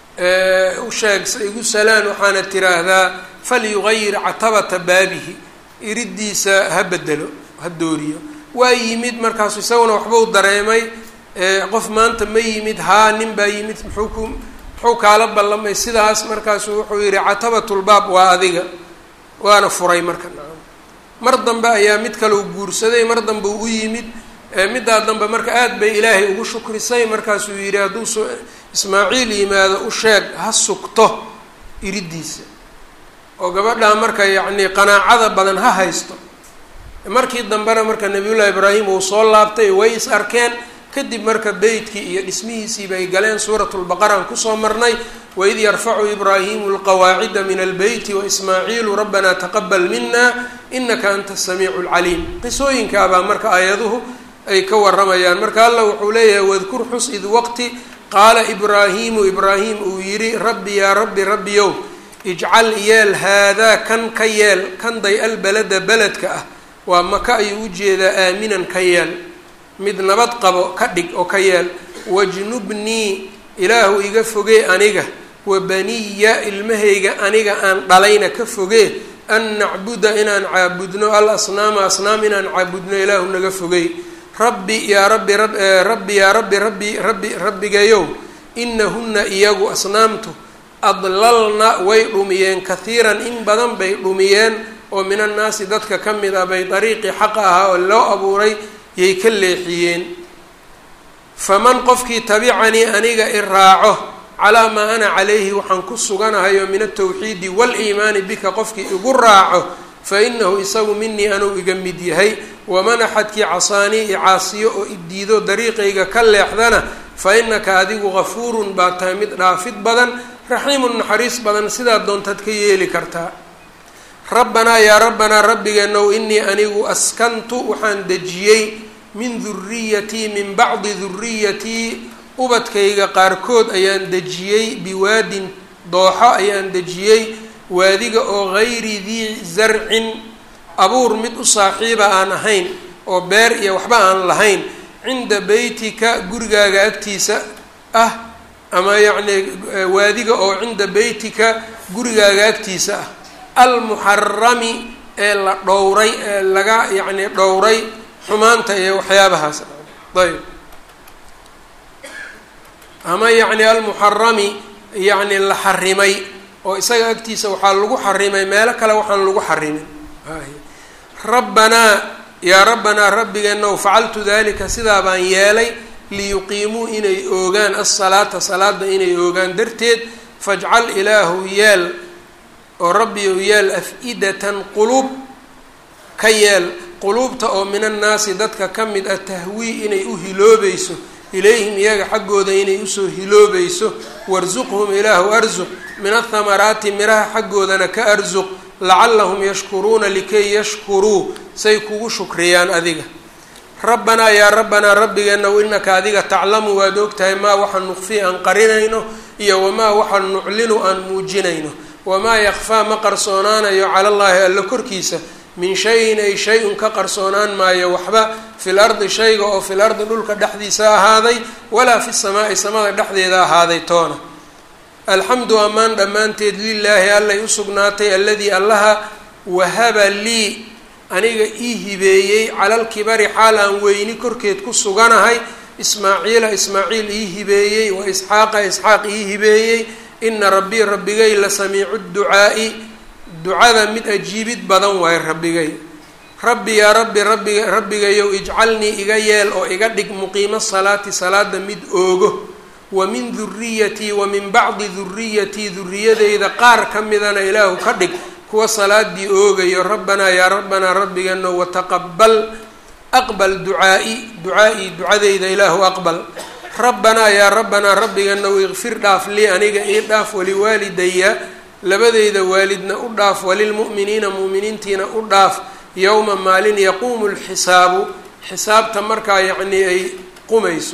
u sheeg igu salaan waxaana tiraahdaa falyugayir catabata baabihi iridiisa ha bedelo ha dooriyo waa yimid markaasu isaguna waxbuu dareemay qof maanta ma yimid haa nin baa yimid muxuu ku muxuu kaala ballamay sidaas markaasu wuxuu yidhi catabatulbaab waa adiga waana furay marka nacam mar dambe ayaa mid kaleu guursaday mar dambe u yimid middaa dambe marka aada bay ilaahay ugu shukrisay markaasuu yidhi hadduu s ismaaciil yimaado u sheeg ha sugto iridiisa oo gabadhaa marka yacni qanaacada badan ha haysto markii dambena marka nabiyullahi ibraahim uu soo laabtay way is arkeen kadib marka beytkii iyo dhismihiisiiba ay galeen suuratulbaqaraan kusoo marnay waid yarfacu ibraahimu lqawaacida min albeyti waismaaciilu rabbanaa taqabal mina inaka anta asamiicu lcaliim qisooyinkaabaa marka aayaduhu ay ka waramayaan marka alla wuxuu leeyahay wadkur xus id waqti qaala ibraahimu ibraahim uu yidhi rabbi yaa rabbi rabbiyow ijcal yeel haadaa kan ka yeel kan day albalada beledka ah waa maka ayuu ujeedaa aaminan ka yeel mid nabad qabo ka dhig oo ka yeel wajnubnii ilaahu iga fogee aniga wa baniya ilmahayga aniga aan dhalayna ka fogee an nacbuda inaan caabudno al asnaama asnaam inaan caabudno ilaahu naga fogey rabbi yaa rabbi rabbi yaa rabbi rabbi rabbi rabbigayow inahunna iyagu asnaamtu adlalna way dhumiyeen kahiiran in badan bay dhumiyeen oo min annaasi dadka ka mid ah bay dariiqii xaqa ahaa oo loo abuuray yay ka leexiyeen faman qofkii tabicanii aniga i raaco calaa maa ana calayhi waxaan ku suganahayo min altawxiidi waaliimaani bika qofkii igu raaco fa inahu isagu minii anuu iga mid yahay waman axadkii casaanii i caasiyo oo idiido dariiqayga ka leexdana fa inaka adigu gafuurun baa tahay mid dhaafid badan raxiimun naxariis badan sidaa doontaad ka yeeli kartaa rabbanaa yaa rabbanaa rabbigeenow inii anigu askantu waxaan dejiyey min duriyatii min bacdi duriyatii ubadkayga qaarkood ayaan dejiyey biwaadin dooxo ayaan dejiyey waadiga oo gayri dii zarcin abuur mid u saaxiiba aan ahayn oo beer iyo waxba aan lahayn cinda beytika gurigaaga agtiisa ah ama yacni waadiga oo cinda beytika gurigaaga agtiisa ah almuxarami ee la dhowray ee laga yacni dhowray xumaanta iyo waxyaabahaas ayb ama yacni almuxarami yacni la xarimay oo isaga agtiisa waxaa lagu xarimay meelo kale waxaan lagu xarimin rabbanaa yaa rabbanaa rabbigeenow facaltu dalika sidaa baan yeelay liyuqiimuu inay oogaan asalaata salaada inay oogaan darteed fajcal ilaahu yeel oo rabbiyow yeel af-idatan quluub ka yeel quluubta oo min annaasi dadka ka mid ah tahwii inay u hiloobayso ilayhim iyaga xaggooda inay usoo hiloobayso warsuqhum ilaahu arsuq min athamaraati miraha xaggoodana ka arsuq lacallahum yashkuruuna likay yashkuruu say kugu shukriyaan adiga rabbanaa yaa rabbanaa rabbigeenow inaka adiga taclamu waad ogtahay maa waxaan nuqfii aan qarinayno iyo wamaa waxaan nuclinu aan muujinayno wamaa yakfaa ma qarsoonaanayo cala allaahi alla korkiisa min shayin ay shay-un ka qarsoonaan maayo waxba fil ardi shayga oo fil ardi dhulka dhexdiisa ahaaday walaa fi samaa'i samada dhexdeeda ahaaday toona alxamdu ammaan dhammaanteed lilaahi allay u sugnaatay alladii allaha wahaba lii aniga ii hibeeyey calalkibari xaal aan weyni korkeed ku suganahay ismaaciila ismaaciil ii hibeeyey wa isxaaqa isxaaq ii hibeeyey ina rabbii rabbigay la samiicu ducaa'i ducada mid ajiibid badan waaye rabbigay rabbi yaa rabbi rabbiga rabbigayow ijcalnii iga yeel oo iga dhig muqiimo salaati salaada mid oogo wa min duriyatii wa min bacdi duriyatii duriyadeyda qaar ka midana ilaahu ka dhig kuwa salaadii oogayo rabbanaa yaa rabbanaa rabbigano wataqabal aqbal ducaa'i ducaa-ii ducadeyda ilaahu aqbal rabbanaa yaa rabbanaa rabbiganow ikfir dhaaf lii aniga ii dhaaf waliwaalidaya labadeyda waalidna u dhaaf walilmu'miniina mu'miniintiina u dhaaf yowma maalin yaquumu lxisaabu xisaabta markaa yacnii ay qumayso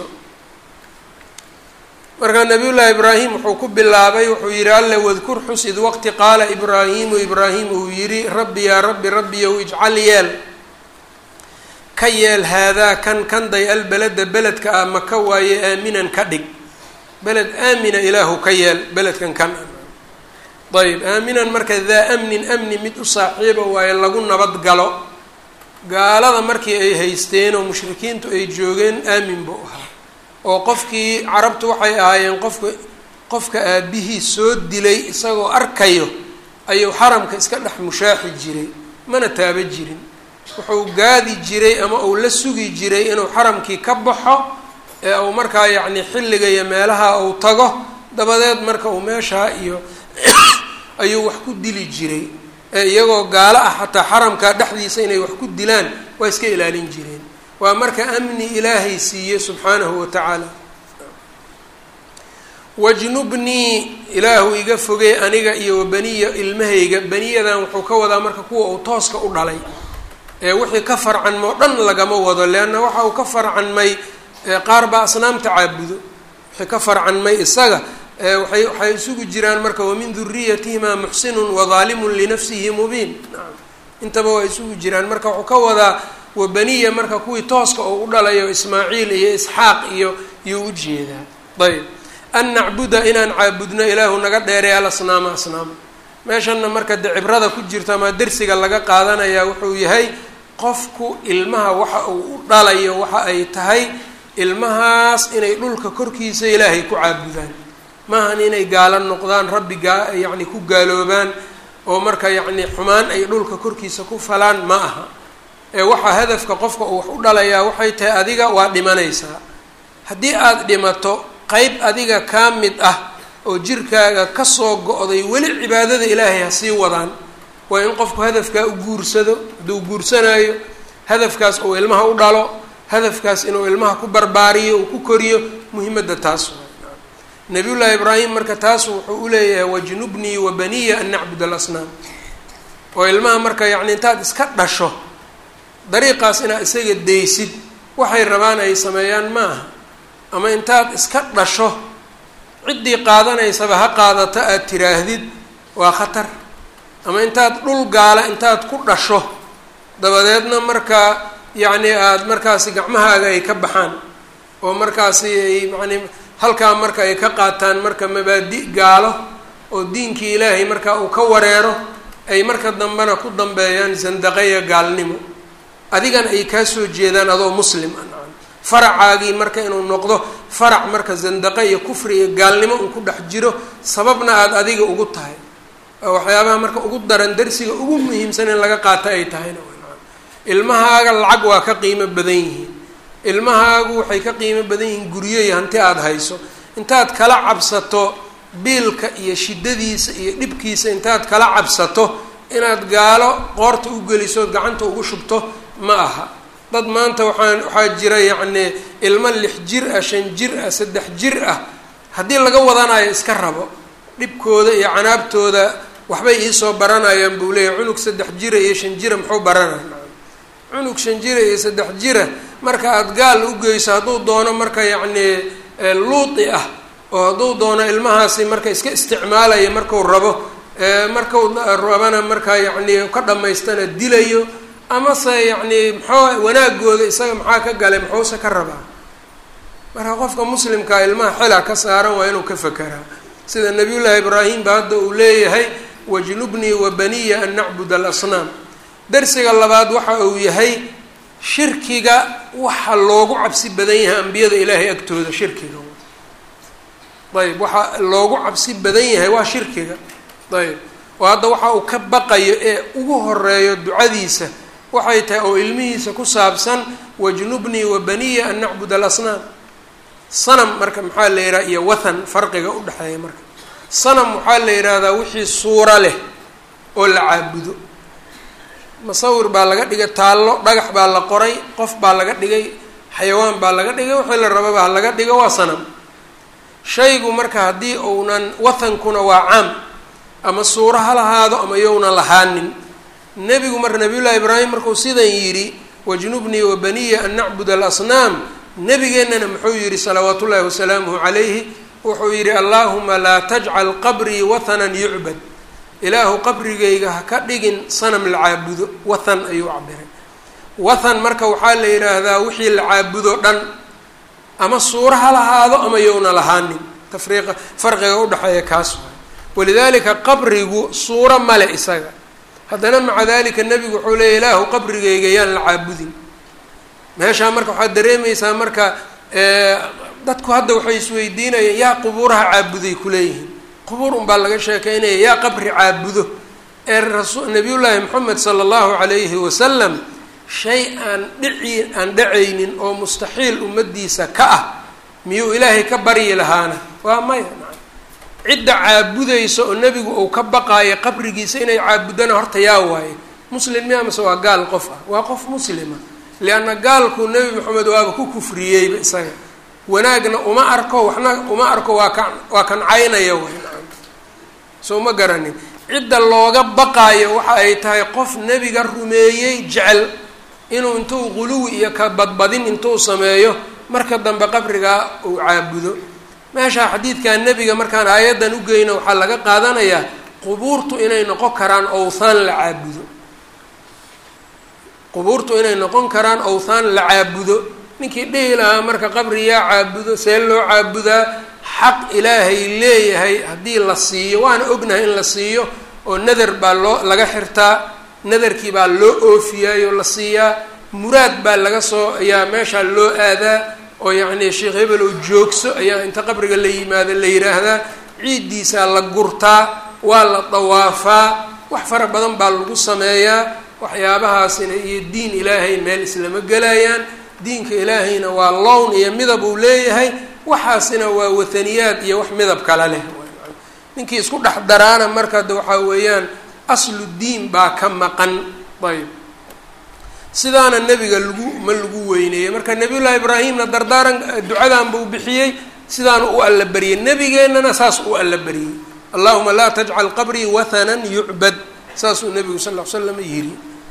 markaa nabiyullaahi ibraahim wuxuu ku bilaabay wuxuu yidhi alle wadkur xus id waqti qaala ibraahiimu ibraahim uu yidhi rabbi yaa rabbi rabbiyow ijcal yeel ka yeel haadaa kan kanday albalada beledka ah maka waaye aaminan ka dhig beled aamina ilaahu ka yeel beledkan kan ayb aaminan marka daa amnin amni mid u saaxiiba waaye lagu nabad galo gaalada markii ay haysteen oo mushrikiintu ay joogeen aamin buu ahaa oo qofkii carabtu waxay ahaayeen qofka qofka aabihii soo dilay isagoo arkayo ayuu xaramka iska dhex mushaaxi jiray mana taaba jirin wuxuu gaadi jiray ama uu la sugi jiray inuu xaramkii ka baxo ee uu markaa yacni xilliga iyo meelaha uu tago dabadeed marka uu meeshaa iyo ayuu wax ku dili jiray ee iyagoo gaalo ah xataa xaramka dhexdiisa inay wax ku dilaan waa iska ilaalin jireen waa marka amni ilaahay siiye subxaanahu wa tacaala wajnubnii ilaahu iga fogey aniga iyo wabaniya ilmahayga beniyadan wuxuu ka wadaa marka kuwa uu tooska u dhalay ee wixii ka farcanmo dhan lagama wado leanna waxa uu ka farcanmay qaar baa asnaamta caabudo wixii ka farcanmay isaga waay waxay isugu jiraan marka wamin duriyatihimaa muxsinun wadaalimun linafsihi mubiin naam intaba waa isugu jiraan marka wuxuu ka wadaa wabaniya marka kuwii tooska oo u dhalayo ismaaciil iyo isxaaq iyo yuu u jeedaa ayb an nacbuda inaan caabudno ilaahu naga dheeray alasnaama asnaama meeshanna marka de cibrada ku jirto ama dersiga laga qaadanayaa wuxuu yahay qofku ilmaha waxa uu u dhalayo waxa ay tahay ilmahaas inay dhulka korkiisa ilaahay ku caabudaan maahan inay gaalo noqdaan rabbi gaa yacni ku gaaloobaan oo marka yacni xumaan ay dhulka korkiisa ku falaan ma aha ee waxaa hadafka qofka uu wax u dhalayaa waxay tahay adiga waa dhimanaysaa haddii aada dhimato qeyb adiga kaa mid ah oo jirkaaga kasoo go-day weli cibaadada ilaahay ha sii wadaan waa in qofku hadafkaa u guursado hadduu guursanaayo hadafkaas uu ilmaha u dhalo hadafkaas inuu ilmaha ku barbaariyo uu ku koriyo muhimadda taas nabiyullaahi ibraahim marka taas wuxuu uleeyahay wajnubnii wa baniya an nacbud alasnaam oo ilmaha marka yacni intaad iska dhasho dariiqaas inaad isaga daysid waxay rabaan ay sameeyaan ma aha ama intaad iska dhasho ciddii qaadanaysaba ha qaadato aada tiraahdid waa khatar ama intaad dhul gaala intaad ku dhasho dabadeedna markaa yacni aada markaasi gacmahaaga ay ka baxaan oo markaasi ay yacni halkaa marka ay ka qaataan marka mabaadi gaalo oo diinkii ilaahay markaa uu ka wareero ay marka dambena ku dambeeyaan sandaqeya gaalnimo adigana ay kaa soo jeedaan adoo muslim ah nacam faracaagii marka inuu noqdo farac marka zandaqe iyo kufri iyo gaalnimo uu ku dhex jiro sababna aada adiga ugu tahay waxyaabaha marka ugu daran darsiga ugu muhiimsan in laga qaato ay tahayna nacam ilmahaaga lacag waa ka qiimo badan yihiin ilmahaagu waxay ka qiimo badan yihiin guryo iyo hanti aada hayso intaad kala cabsato biilka iyo shiddadiisa iyo dhibkiisa intaad kala cabsato inaad gaalo qoorta u gelisood gacanta ugu shubto ma aha dad maanta waxaan waxaa jira yacni ilmo lix jir ah shan jir ah saddex jir ah haddii laga wadanayo iska rabo dhibkooda iyo canaabtooda waxbay iisoo baranayaan buu leeyahy cunug saddex jira iyo shan jira muxuu baranaya cunug shan jira iyo saddex jira marka aada gaal u geyso hadduu doono marka yacni luuti ah oo hadduu doono ilmahaasi marka iska isticmaalaya marku rabo markau rabana markaa yacni ka dhamaystana dilayo amase yacni maxoo wanaagooda isaga maxaa ka galay muxuuse ka rabaa marka qofka muslimkaa ilmaha xela ka saaran waa inuu ka fekeraa sida nabiyullaahi ibraahim ba hadda uu leeyahay wajnubnii wa baniya an nacbud alasnaam darsiga labaad waxa uu yahay shirkiga waxa loogu cabsi badan yahay ambiyada ilaahay agtooda shirkiga ayb waxa loogu cabsi badan yahay waa shirkiga ayb oo hadda waxa uu ka baqayo ee ugu horeeyo ducadiisa waxay tahay oo ilmihiisa ku saabsan wajnubnii wa baniya an nacbud alasnaam sanam marka maxaa la yidhaha iyo wathan farqiga udhexeeya marka sanam waxaa la yidhaahdaa wixii suuro leh oo la caabudo masawir baa laga dhigay taallo dhagax baa la qoray qof baa laga dhigay xayawaan baa laga dhigay wixii la rababa ha laga dhigo waa sanam shaygu marka haddii uunan wathankuna waa caam ama suuro ha lahaado ama yowna lahaanin nebigu marka nabiyullaahi ibraahim markuu sidan yidhi wajnubnii wa baniya an nacbud alasnaam nabigeennana muxuu yidhi salawaat ullaahi wasalaamuhu calayhi wuxuu yidhi allaahuma laa tajcal qabrii wathanan yucbad ilaahu qabrigayga ha ka dhigin sanam la caabudo wathan ayuu cabiray wathan marka waxaa la yidhaahdaa wixii la caabudo dhan ama suuro ha lahaado ama yowna lahaanin tafriiqa farqiga udhexeeya kaas waay walidaalika qabrigu suuro male isaga haddana maca dalika nebigu wuxuu leeya ilaahu qabrigayga yaan la caabudin meeshaa marka waxaad dareemaysaa marka dadku hadda waxay isweydiinayaan yaa qubuuraha caabuday kuleeyihiin qubuur unbaa laga sheekeynaya yaa qabri caabudo ee rasu nabiyullaahi moxamed sala allahu calayhi wasalam shay aan dhici aan dhacaynin oo mustaxiil ummadiisa ka ah miyuu ilaahay ka baryi lahaana waa maya cidda caabudaysa oo nebigu uu ka baqaayo qabrigiisa inay caabudana horta yaa waaye muslim miya mase waa gaal qof ah waa qof muslima lianna gaalku nebi maxamed waaba ku kufriyeyba isaga wanaagna uma arko waxna uma arko waa ka waa kancaynaya way soo ma garanin cidda looga baqaayo waxa ay tahay qof nebiga rumeeyey jecel inuu intuu quluwi iyo ka badbadin intuu sameeyo marka dambe qabrigaa uu caabudo meeshaa xadiidkan nebiga markaan aayaddan u geyno waxaa laga qaadanayaa qubuurtu inay noqon karaan owthaan la caabudo qubuurtu inay noqon karaan owthaan la caabudo ninkii dhihi lahaa marka qabri yaa caabudo see loo caabudaa xaq ilaahay leeyahay haddii la siiyo waana ognahay in la siiyo oo nadar baa loo laga xirtaa nadarkii baa loo oofiyaayoo la siiyaa muraad baa laga soo ayaa meeshaa loo aadaa oo yacni sheekh hebel oo joogso ayaa inta qabriga la yimaado la yidhaahdaa ciiddiisaa la gurtaa waa la dawaafaa wax fara badan baa lagu sameeyaa waxyaabahaasina iyo diin ilaahay meel islama gelayaan diinka ilaahayna waa lown iyo midab uu leeyahay waxaasina waa wathaniyaad iyo wax midab kale leh ninkii isku dhex daraana marka de waxaa weeyaan aslu diin baa ka maqan ayb sidaana nebiga lagu ma lagu weyneeyey marka nabiyullaahi ibraahimna dardaaran ducadan buu bixiyey sidaana u alla bariyey nebigeennana saas u alla bariyey allahuma laa tajcal qabrii wathanan yucbad saasuu nebigu sal l slam yidhi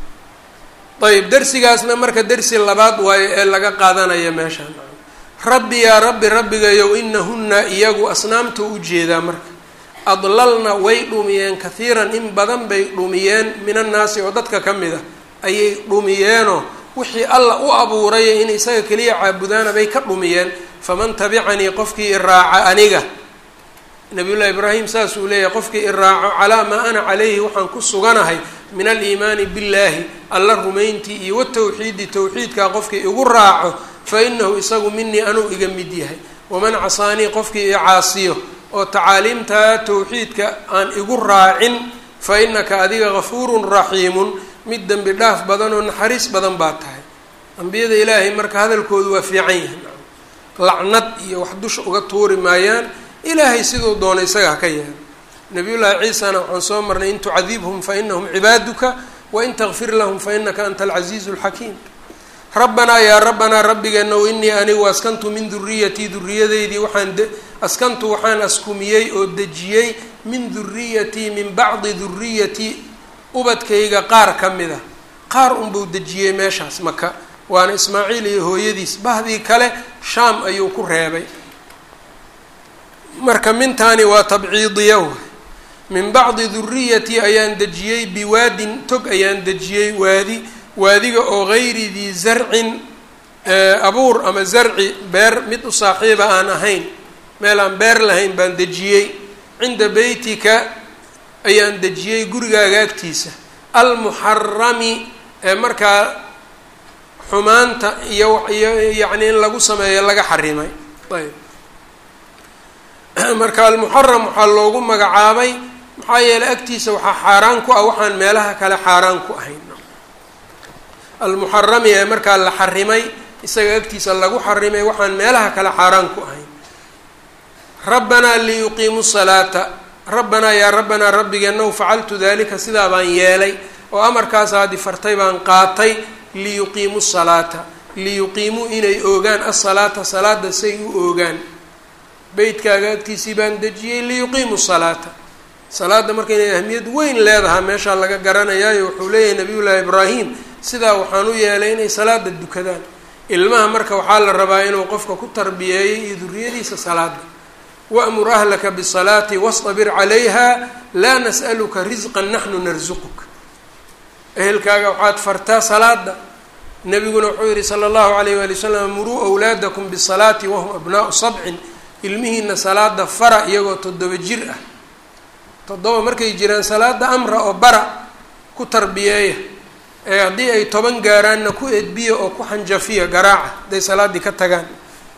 ayb dersigaasna marka dersi labaad waayo ee laga qaadanaya meeshaan rabbi yaa rabbi rabbigayow inahunna iyagu asnaamta ujeedaa marka adlalna way dhumiyeen kahiiran in badan bay dhumiyeen min annaasi oo dadka ka mid a ayay dhumiyeenoo wixii alla u abuuraya in isaga keliya caabudaana bay ka dhumiyeen faman tabicanii qofkii iraaca aniga nabiyullahi ibraahim saasuu leeyahay qofkii iraaco calaa maa ana calayhi waxaan ku suganahay min aliimaani billaahi alla rumayntii iyo watawxiidi tawxiidkaa qofkii igu raaco fa inahu isagu minii anuu iga mid yahay waman casaanii qofkii i caasiyo oo tacaaliimtaa tawxiidka aan igu raacin fa inaka adiga gafuurun raxiimun mid dembi dhaaf badan oo naxariis badan baa tahay ambiyada ilaahay marka hadalkoodu waa fiican yahay lacnad iyo wax dusha uga tuuri maayaan ilaahay siduu doona isaga ha ka yeelo nabiyullaahi ciisana waxaan soo marnay in tucadibhum fa inahum cibaaduka wain takfir lahum fa inaka anta alcasiizu alxakiim rabbanaa yaa rabbanaa rabbigeenow inii anigu askantu min duriyatii duriyadeydii waxaan askantu waxaan askumiyey oo dejiyey min duriyatii min bacdi duriyatii ubadkayga qaar ka mid a qaar unbuu dejiyey meeshaas maka waana ismaaciil iyo hooyadiis bahdii kale shaam ayuu ku reebay marka mintaani waa tabciidiya w min bacdi duriyatii ayaan dejiyey biwaadin tog ayaan dejiyey waadi waadiga oo gayri dii zarcin abuur ama zarci beer mid u saaxiiba aan ahayn meel aan beer lahayn baan dejiyey cinda beytika ayaan dejiyey gurigaaga agtiisa almuxarami ee markaa xumaanta iyo iyo yacni in lagu sameeyo laga xarimay ayb marka almuxaram waxaa loogu magacaabay maxaa yeeley agtiisa waxaa xaaraan ku ah waxaan meelaha kale xaaraan ku ahayn almuxarami ee markaa la xarimay isaga agtiisa lagu xarimay waxaan meelaha kale xaaraan ku ahayn rabbanaa liyuqiimu salaata rabbanaa yaa rabbanaa rabbigeenow facaltu dalika sidaa baan yeelay oo amarkaasaadi fartay baan qaatay liyuqiimu salaata liyuqiimuu inay oogaan asalaata salaada say u oogaan beytkaaga agtiisii baan dejiyey liyuqiimu salaata salaada marka inay ahmiyad weyn leedahaa meeshaa laga garanayaayo wuxuu leeyahay nabiyullaahi ibraahim sidaa waxaan u yeelay inay salaada dukadaan ilmaha marka waxaa la rabaa inuu qofka ku tarbiyeeyo iyo duriyadiisa salaada wamur ahlaka bisalaati wastabir calayha laa nas'aluka risqan naxnu narsuquk ehelkaaga waxaad fartaa salaada nabiguna wuxuu yihi sala allahu alayh waali wasalam muruu awlaadakum bisalaati wahum abnaau sabcin ilmihiina salaada fara iyagoo toddoba jir ah toddoba markay jiraan salaada amra oo bara ku tarbiyeeya ee haddii ay toban gaaraanna ku edbiya oo ku xanjafiya garaaca hadday salaaddii ka tagaan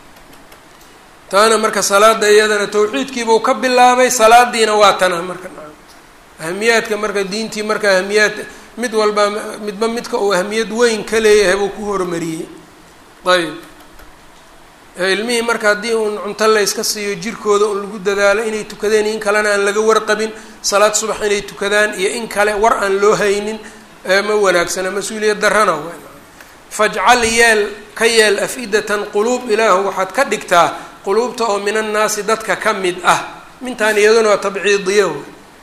taana marka salaada iyadana tawxiidkiibuu ka bilaabay salaadiina waa tana marka ahamiyaadka marka diintii marka ahamiyaad mid walba midba midka uu ahamiyad weyn ka leeyahay buu ku horumariyey ayb ilmihii marka haddii uun cunto layska siiyo jirkooda un lagu dadaalo inay tukadeen in kalena aan laga warqabin salaad subax inay tukadaan iyo in kale war aan loo haynin ma wanaagsana mas-uuliyad darrana w fajcal yeel ka yeel af-idatan quluub ilaahu waxaad ka dhigtaa quluubta oo min annaasi dadka ka mid ah mintaan iyaduna waa tabciidiya w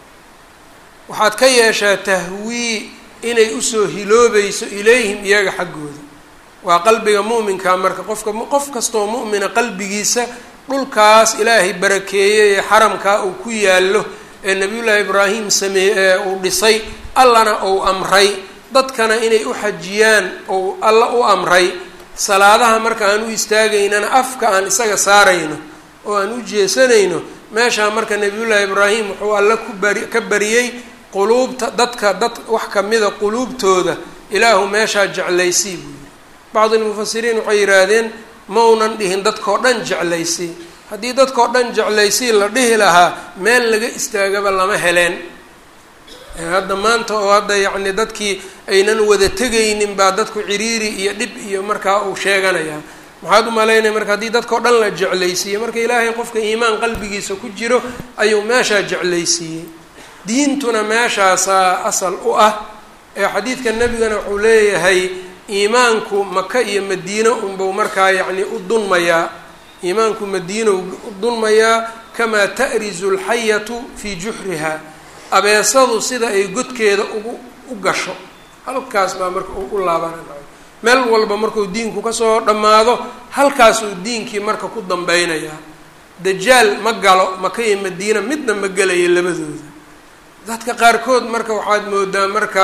waxaad ka yeeshaa tahwii inay usoo hiloobayso ilayhim iyaga xaggooda waa qalbiga mu'minka marka qofka qof kastoo mu'mina qalbigiisa dhulkaas ilaahay barakeeyey ee xaramkaa uu ku yaallo ee nabiyullaahi ibraahim sameeye ee uu dhisay allana uu amray dadkana inay u xajiyaan ou alla u amray salaadaha marka aan u istaagaynana afka aan isaga saarayno oo aan u jeesanayno meeshaa marka nabiyullaahi ibraahim wuxuu alla ku bari ka bariyey quluubta dadka dad wax kamida quluubtooda ilaahu meeshaa jeclaysii buu yidhi bacdi lmufasiriin waxay yidhaahdeen maunan dhihin dadkao dhan jeclaysii haddii dadkao dhan jeclaysii la dhihi lahaa meel laga istaagaba lama heleen hadda maanta oo hadda yacni dadkii aynan wada tegaynin baa dadku ciriiri iyo dhib iyo markaa uu sheeganayaa maxaad u malaynaya marka haddii dadkao dhan la jeclaysiiyey marka ilaahay qofka iimaan qalbigiisa ku jiro ayuu meeshaa jeclaysiiyey diintuna meeshaasaa asal u ah ee xadiidka nebigana wuxuu leeyahay iimaanku maka iyo madiino unbuu markaa yacni u dunmayaa iimaanku madiinow u dunmayaa kamaa ta'rizu alxayatu fii juxriha abeesadu sida ay godkeeda ugu u gasho halkaas baa marka u laabanay meel walba markuu diinku kasoo dhammaado halkaasuu diinkii marka ku dambeynayaa dajaal ma galo maka iyo madiina midna ma gelaya labadooda dadka qaarkood marka waxaad moodaa marka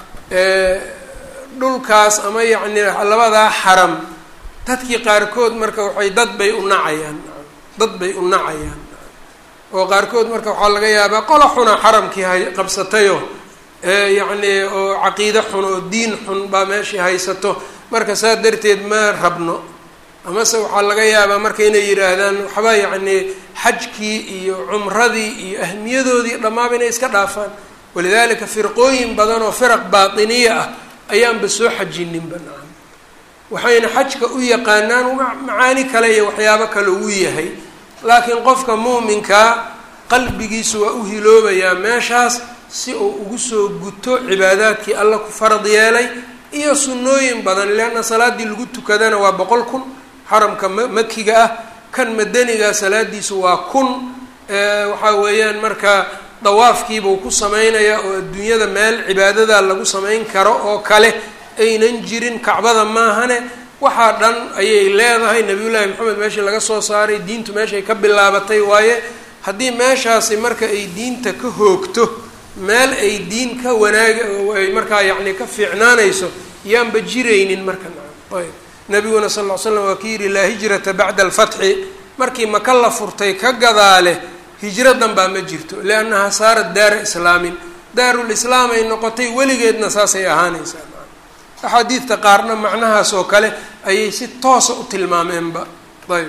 dhulkaas ama yacni labadaa xaram dadkii qaarkood marka waxay dad bay u nacayaan dad bay u nacayaan oo qaarkood marka waxaa laga yaabaa qola xuna xaramkii hay qabsatayo yacni oo caqiide xun oo diin xun baa meeshii haysato marka saa darteed ma rabno amase waxaa laga yaabaa marka inay yidhaahdaan waxba yacni xajkii iyo cumradii iyo ahmiyadoodii dhammaaba inay iska dhaafaan walidaalika firqooyin badan oo firaq baatiniya ah ayaanba soo xajininba nacam waxayna xajka u yaqaanaan macaani kale iyo waxyaabo kale uu yahay laakiin qofka muuminkaa qalbigiisu waa u hiloobayaa meeshaas si uu ugu soo guto cibaadaadkii alla ku farad yeelay iyo sunnooyin badan leanna salaaddii lagu tukadana waa boqol kun xaramka ma makiga ah kan madaniga salaadiisu waa kun waxaa weeyaan marka dawaafkiibuu ku sameynayaa oo adduunyada meel cibaadada lagu samayn karo oo kale aynan jirin kacbada maahane waxaa dhan ayay leedahay nabiyullaahi maxamed meeshii laga soo saaray diintu meeshay ka bilaabatay waaye haddii meeshaasi marka ay diinta ka hoogto meel ay diin ka wanaag ay markaa yacni ka fiicnaanayso yaanba jiraynin marka ayb nabiguna sal ll slam waa ki yidhi laa hijrata bacda alfatxi markii maka la furtay ka gadaale hijradan baa ma jirto liannahaa saarat daara islaamin daarul islaam ay noqotay weligeedna saasay ahaanaysaa axaadiidta qaarna macnahaas oo kale ayay si toosa u tilmaameenba ayb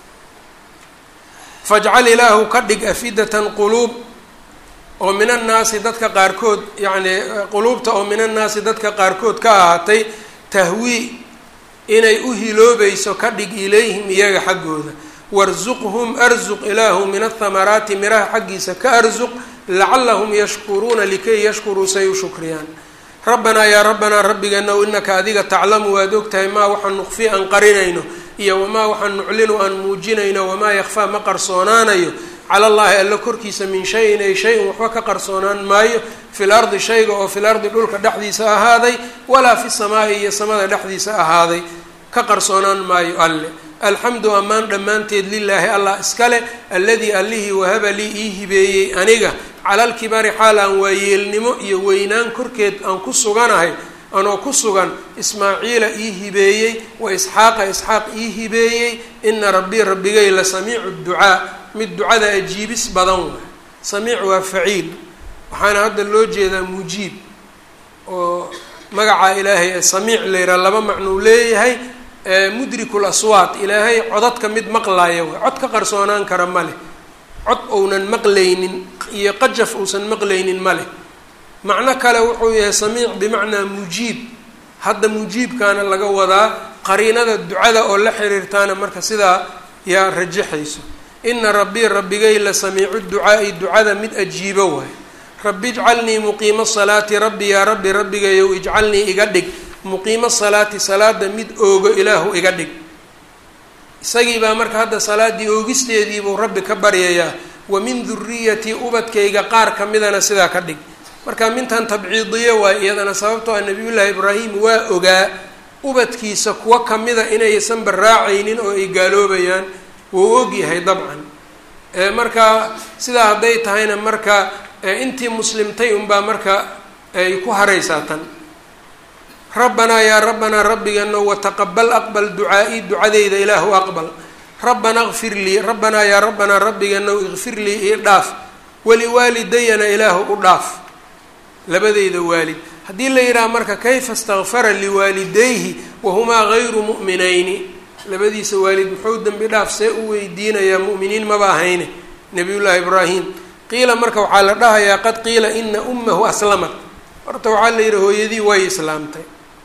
fajcal ilaahu ka dhig afidatan quluub oo min annaasi dadka qaarkood yacni quluubta oo min annaasi dadka qaarkood ka ahaatay tahwii inay u hiloobayso ka dhig ilayhim iyaga xaggooda warzuqhum arzuq ilaahu min athamaraati miraha xaggiisa ka arzuq lacalahum yashkuruuna likay yashkuruu say u shukriyaan rabbanaa yaa rabbanaa rabbigeenow inaka adiga taclamu waad ogtahay maa waxaan nuqfi aan qarinayno iyo wamaa waxaan nuclinu aan muujinayno wamaa yakfaa ma qarsoonaanayo cala llaahi alla korkiisa min shayin ay shay-un waxba ka qarsoonaan maayo fil ardi shayga oo fil ardi dhulka dhexdiisa ahaaday walaa fi samaa'i iyo samada dhexdiisa ahaaday ka qarsoonaan maayo alle alxamdu ammaan dhammaanteed lilaahi allah iskale alladii allihii wahaba lii ii hibeeyey aniga calalkibari xaal aan waayeelnimo iyo weynaan korkeed aan ku suganahay anoo ku sugan ismaaciila ii hibeeyey wa isxaaqa isxaaq ii hibeeyey ina rabbii rabbigay la samiicu ducaa mid ducada ajiibis badan waay samiic waa faciil waxaana hadda loo jeedaa mujiib oo magaca ilaahay ee samiic layraa laba macnuu leeyahay mudrikul aswaat ilaahay codadka mid maqlaaya waay cod ka qarsoonaan kara ma leh cod ounan maqlaynin iyo qajaf uusan maqlaynin ma leh macno kale wuxuu yahay samiic bimacnaa mujiib hadda mujiibkaana laga wadaa qariinada ducada oo la xiriirtaana marka sidaa yaa rajaxayso ina rabbii rabbigay la samiicu ducaa'i ducada mid ajiibo waay rabbi ijcalnii muqiima salaati rabbi yaa rabbi rabbigayow ijcalnii iga dhig muqiima salaati salaada mid oogo ilaahu iga dhig isagii baa marka hadda salaaddii oogisteediibuu rabbi ka baryayaa wa min duriyatii ubadkayga qaar ka midana sidaa ka dhig marka mintan tabciidiyo waay iyadana sababtoo ah nabiyullaahi ibraahim waa ogaa ubadkiisa kuwa kamida inaysan baraacaynin oo ay gaaloobayaan wuu ogyahay dabcan marka sidaa hadday tahayna marka intii muslimtay unbaa marka ay ku haraysaa tan rabbanaa yaa rabbanaa rabbigano wataqabal aqbal ducaa-i ducadeyda ilaahu aqbal rabbana kfir lii rabbanaa yaa rabbanaa rabbigano ikfir lii ii dhaaf waliwaalidayana ilaahu u dhaaf labadeyda waalid haddii la yidhaha marka kayfa istakfara liwaalidayhi wahumaa gayru mu'minayni labadiisa waalid muxuu dembi dhaaf see u weydiinayaa mu'miniin maba ahayne nabiyullaahi ibraahim qiila marka waxaa la dhahayaa qad qiila ina ummahu aslamat horta waxaa la yidhi hooyadii way islaamtay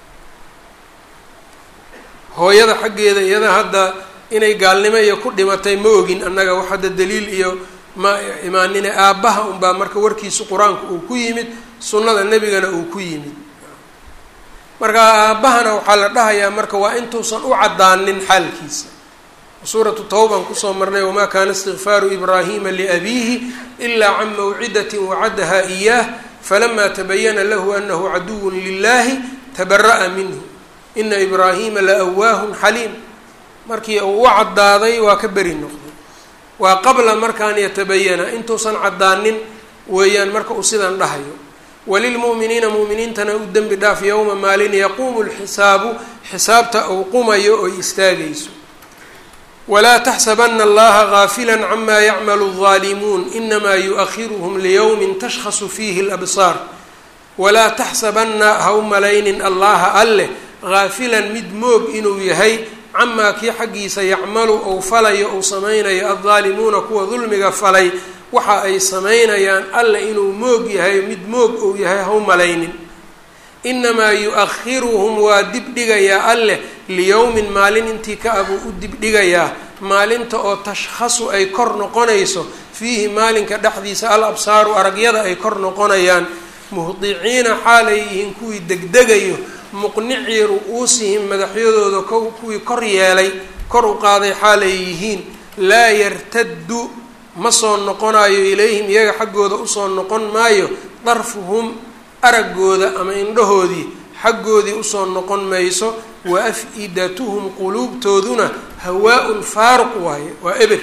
hooyada xaggeeda iyada hadda inay gaalnimo iyo ku dhimatay ma ogin annaga wax hadda daliil iyo ma imaanine aabbaha unbaa marka warkiisu qur-aanku uu ku yimid sunnada nebigana uu ku yimid marka aabbahana waxaa la dhahayaa marka waa intuusan u caddaanin xaalkiisa suuratu tawban kusoo marnay wamaa kaana istikfaaru ibraahima liabiihi ilaa can mawcidatin wacadaha iyaah falamaa tabayana lahu anahu caduwun lilahi tabara'a minhu ina ibraahima la awaahun xaliim markii uu u caddaaday waa ka beri noqday waa qabla markaan yatabayana intuusan caddaanin weeyaan marka uu sidan dhahayo walilmu'miniina mu'miniintana u dembi dhaaf yowma maalin yaquumu lxisaabu xisaabta uu qumayo oy istaagayso walaa taxsabana allaha gaafila cama yacmalu الظaalimuun inamaa yuؤahiruhm liyowmi tashkhasu fiihi اlabsaar walaa taxsabana ha u malaynin allaha alleh gaafilan mid moog inuu yahay camaa kii xaggiisa yacmalu ou falayo ou samaynayo addaalimuuna kuwa dulmiga falay waxa ay samaynayaan alle inuu moog yahay mid moog ou yahay ha u malaynin inamaa yu-ahiruhum waa dibdhigayaa alleh liyowmin maalin intii ka abuu u dibdhigayaa maalinta oo tashkhasu ay kor noqonayso fiihi maalinka dhexdiisa al absaaru aragyada ay kor noqonayaan muhdiciina xaalay yihiin kuwii degdegayo muqnicii ru-uusihim madaxyadooda kuwii kor yeelay kor u qaaday xaalay yihiin laa yartaddu ma soo noqonayo ilayhim iyaga xaggooda usoo noqon maayo darfuhum araggooda ama indhahoodii xaggoodii usoo noqon mayso wa af-idatuhum quluubtooduna hawaa-un faaruq waaye waa eber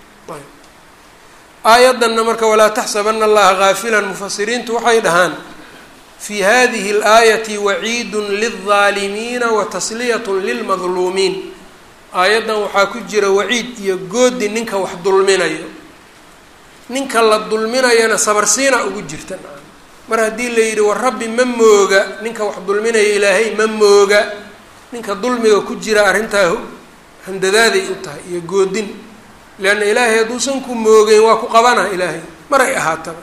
aayaddanna marka walaa taxsabana allaha gaafilan mufasiriintu waxay dhahaan fi hadihi اlaayati waciidun lilظaalimiina wa tasliyatun lilmadluumiin aayaddan waxaa ku jira waciid iyo goodi ninka wax dulminayo ninka la dulminayana sabarsiina ugu jirta mar haddii la yidhi war rabbi ma mooga ninka wax dulminaya ilaahay ma mooga ninka dulmiga ku jira arrintaa handadaaday u tahay iyo goodin leanna ilaahay hadduusan ku moogeyn waa ku qabana ilaahay maray ahaataba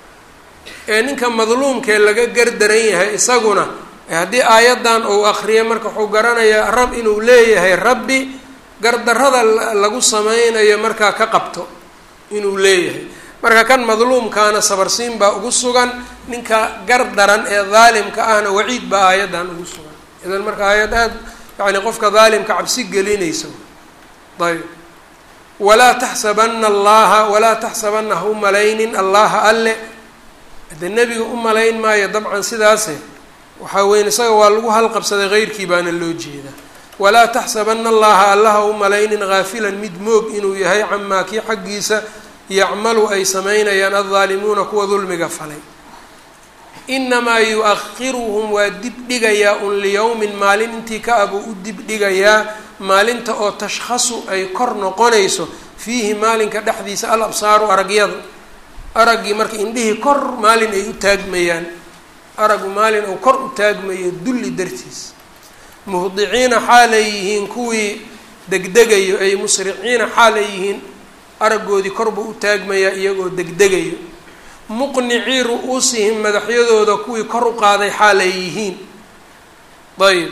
ee ninka madluumkee laga gardaran yahay isaguna haddii aayaddan uu akriya marka wuxuu garanayaa rab inuu leeyahay rabbi gardarrada lagu sameynayo markaa ka qabto inuu leeyahay marka kan madluumkaana sabarsiin baa ugu sugan ninka gardaran ee daalimka ahna waciid baa aayaddan ugu sugan idan marka aayad aad yacni qofka daalimka cabsi gelinaysa ayb walaa taxsabana allaha walaa taxsabana ha u malaynin allaha alle hadee nebiga u malayn maayo dabcan sidaase waxaa weyn isaga waa lagu halqabsaday heyrkii baana loo jeedaa walaa taxsabana allaha allaha u malaynin haafilan mid moog inuu yahay camaa kii xaggiisa yacmalu ay samaynayaan addaalimuuna kuwa dulmiga falay inamaa yu-akhiruhum waa dib dhigayaa un liyowmin maalin intii ka abuu u dib dhigayaa maalinta oo tashkhasu ay kor noqonayso fiihi maalinka dhexdiisa al absaaru aragyada araggii marka indhihii kor maalin ay u taagmayaan araggu maalin uu kor u taagmayo dulli dartiis muhdiciina xaalay yihiin kuwii degdegayo ay musriciina xaalay yihiin araggoodii korba u taagmayaa iyagoo degdegayo muqnicii ru-uusihim madaxyadooda kuwii kor u qaaday xaalay yihiin ayb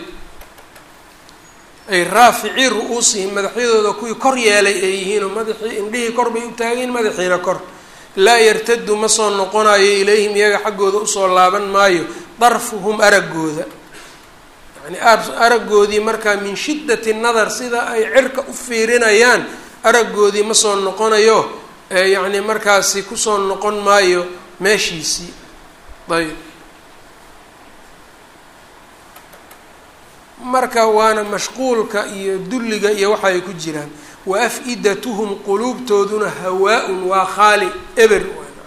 ay raaficii ru-uusihim madaxyadooda kuwii kor yeelay ay yihiin oo madaxii indhihii kor bay u taageen madaxiina kor laa yartadu ma soo noqonayo ilayhim iyaga xaggooda usoo laaban maayo darfuhum araggooda yani araggoodii markaa min shiddati nadar sida ay cirka u fiirinayaan araggoodii ma soo noqonayo yacni markaasi kusoo noqon maayo meeshiisii ayb marka waana mashquulka iyo dulliga iyo waxa ay ku jiraan wa af-idatuhum quluubtooduna hawaa-un waa khaali eber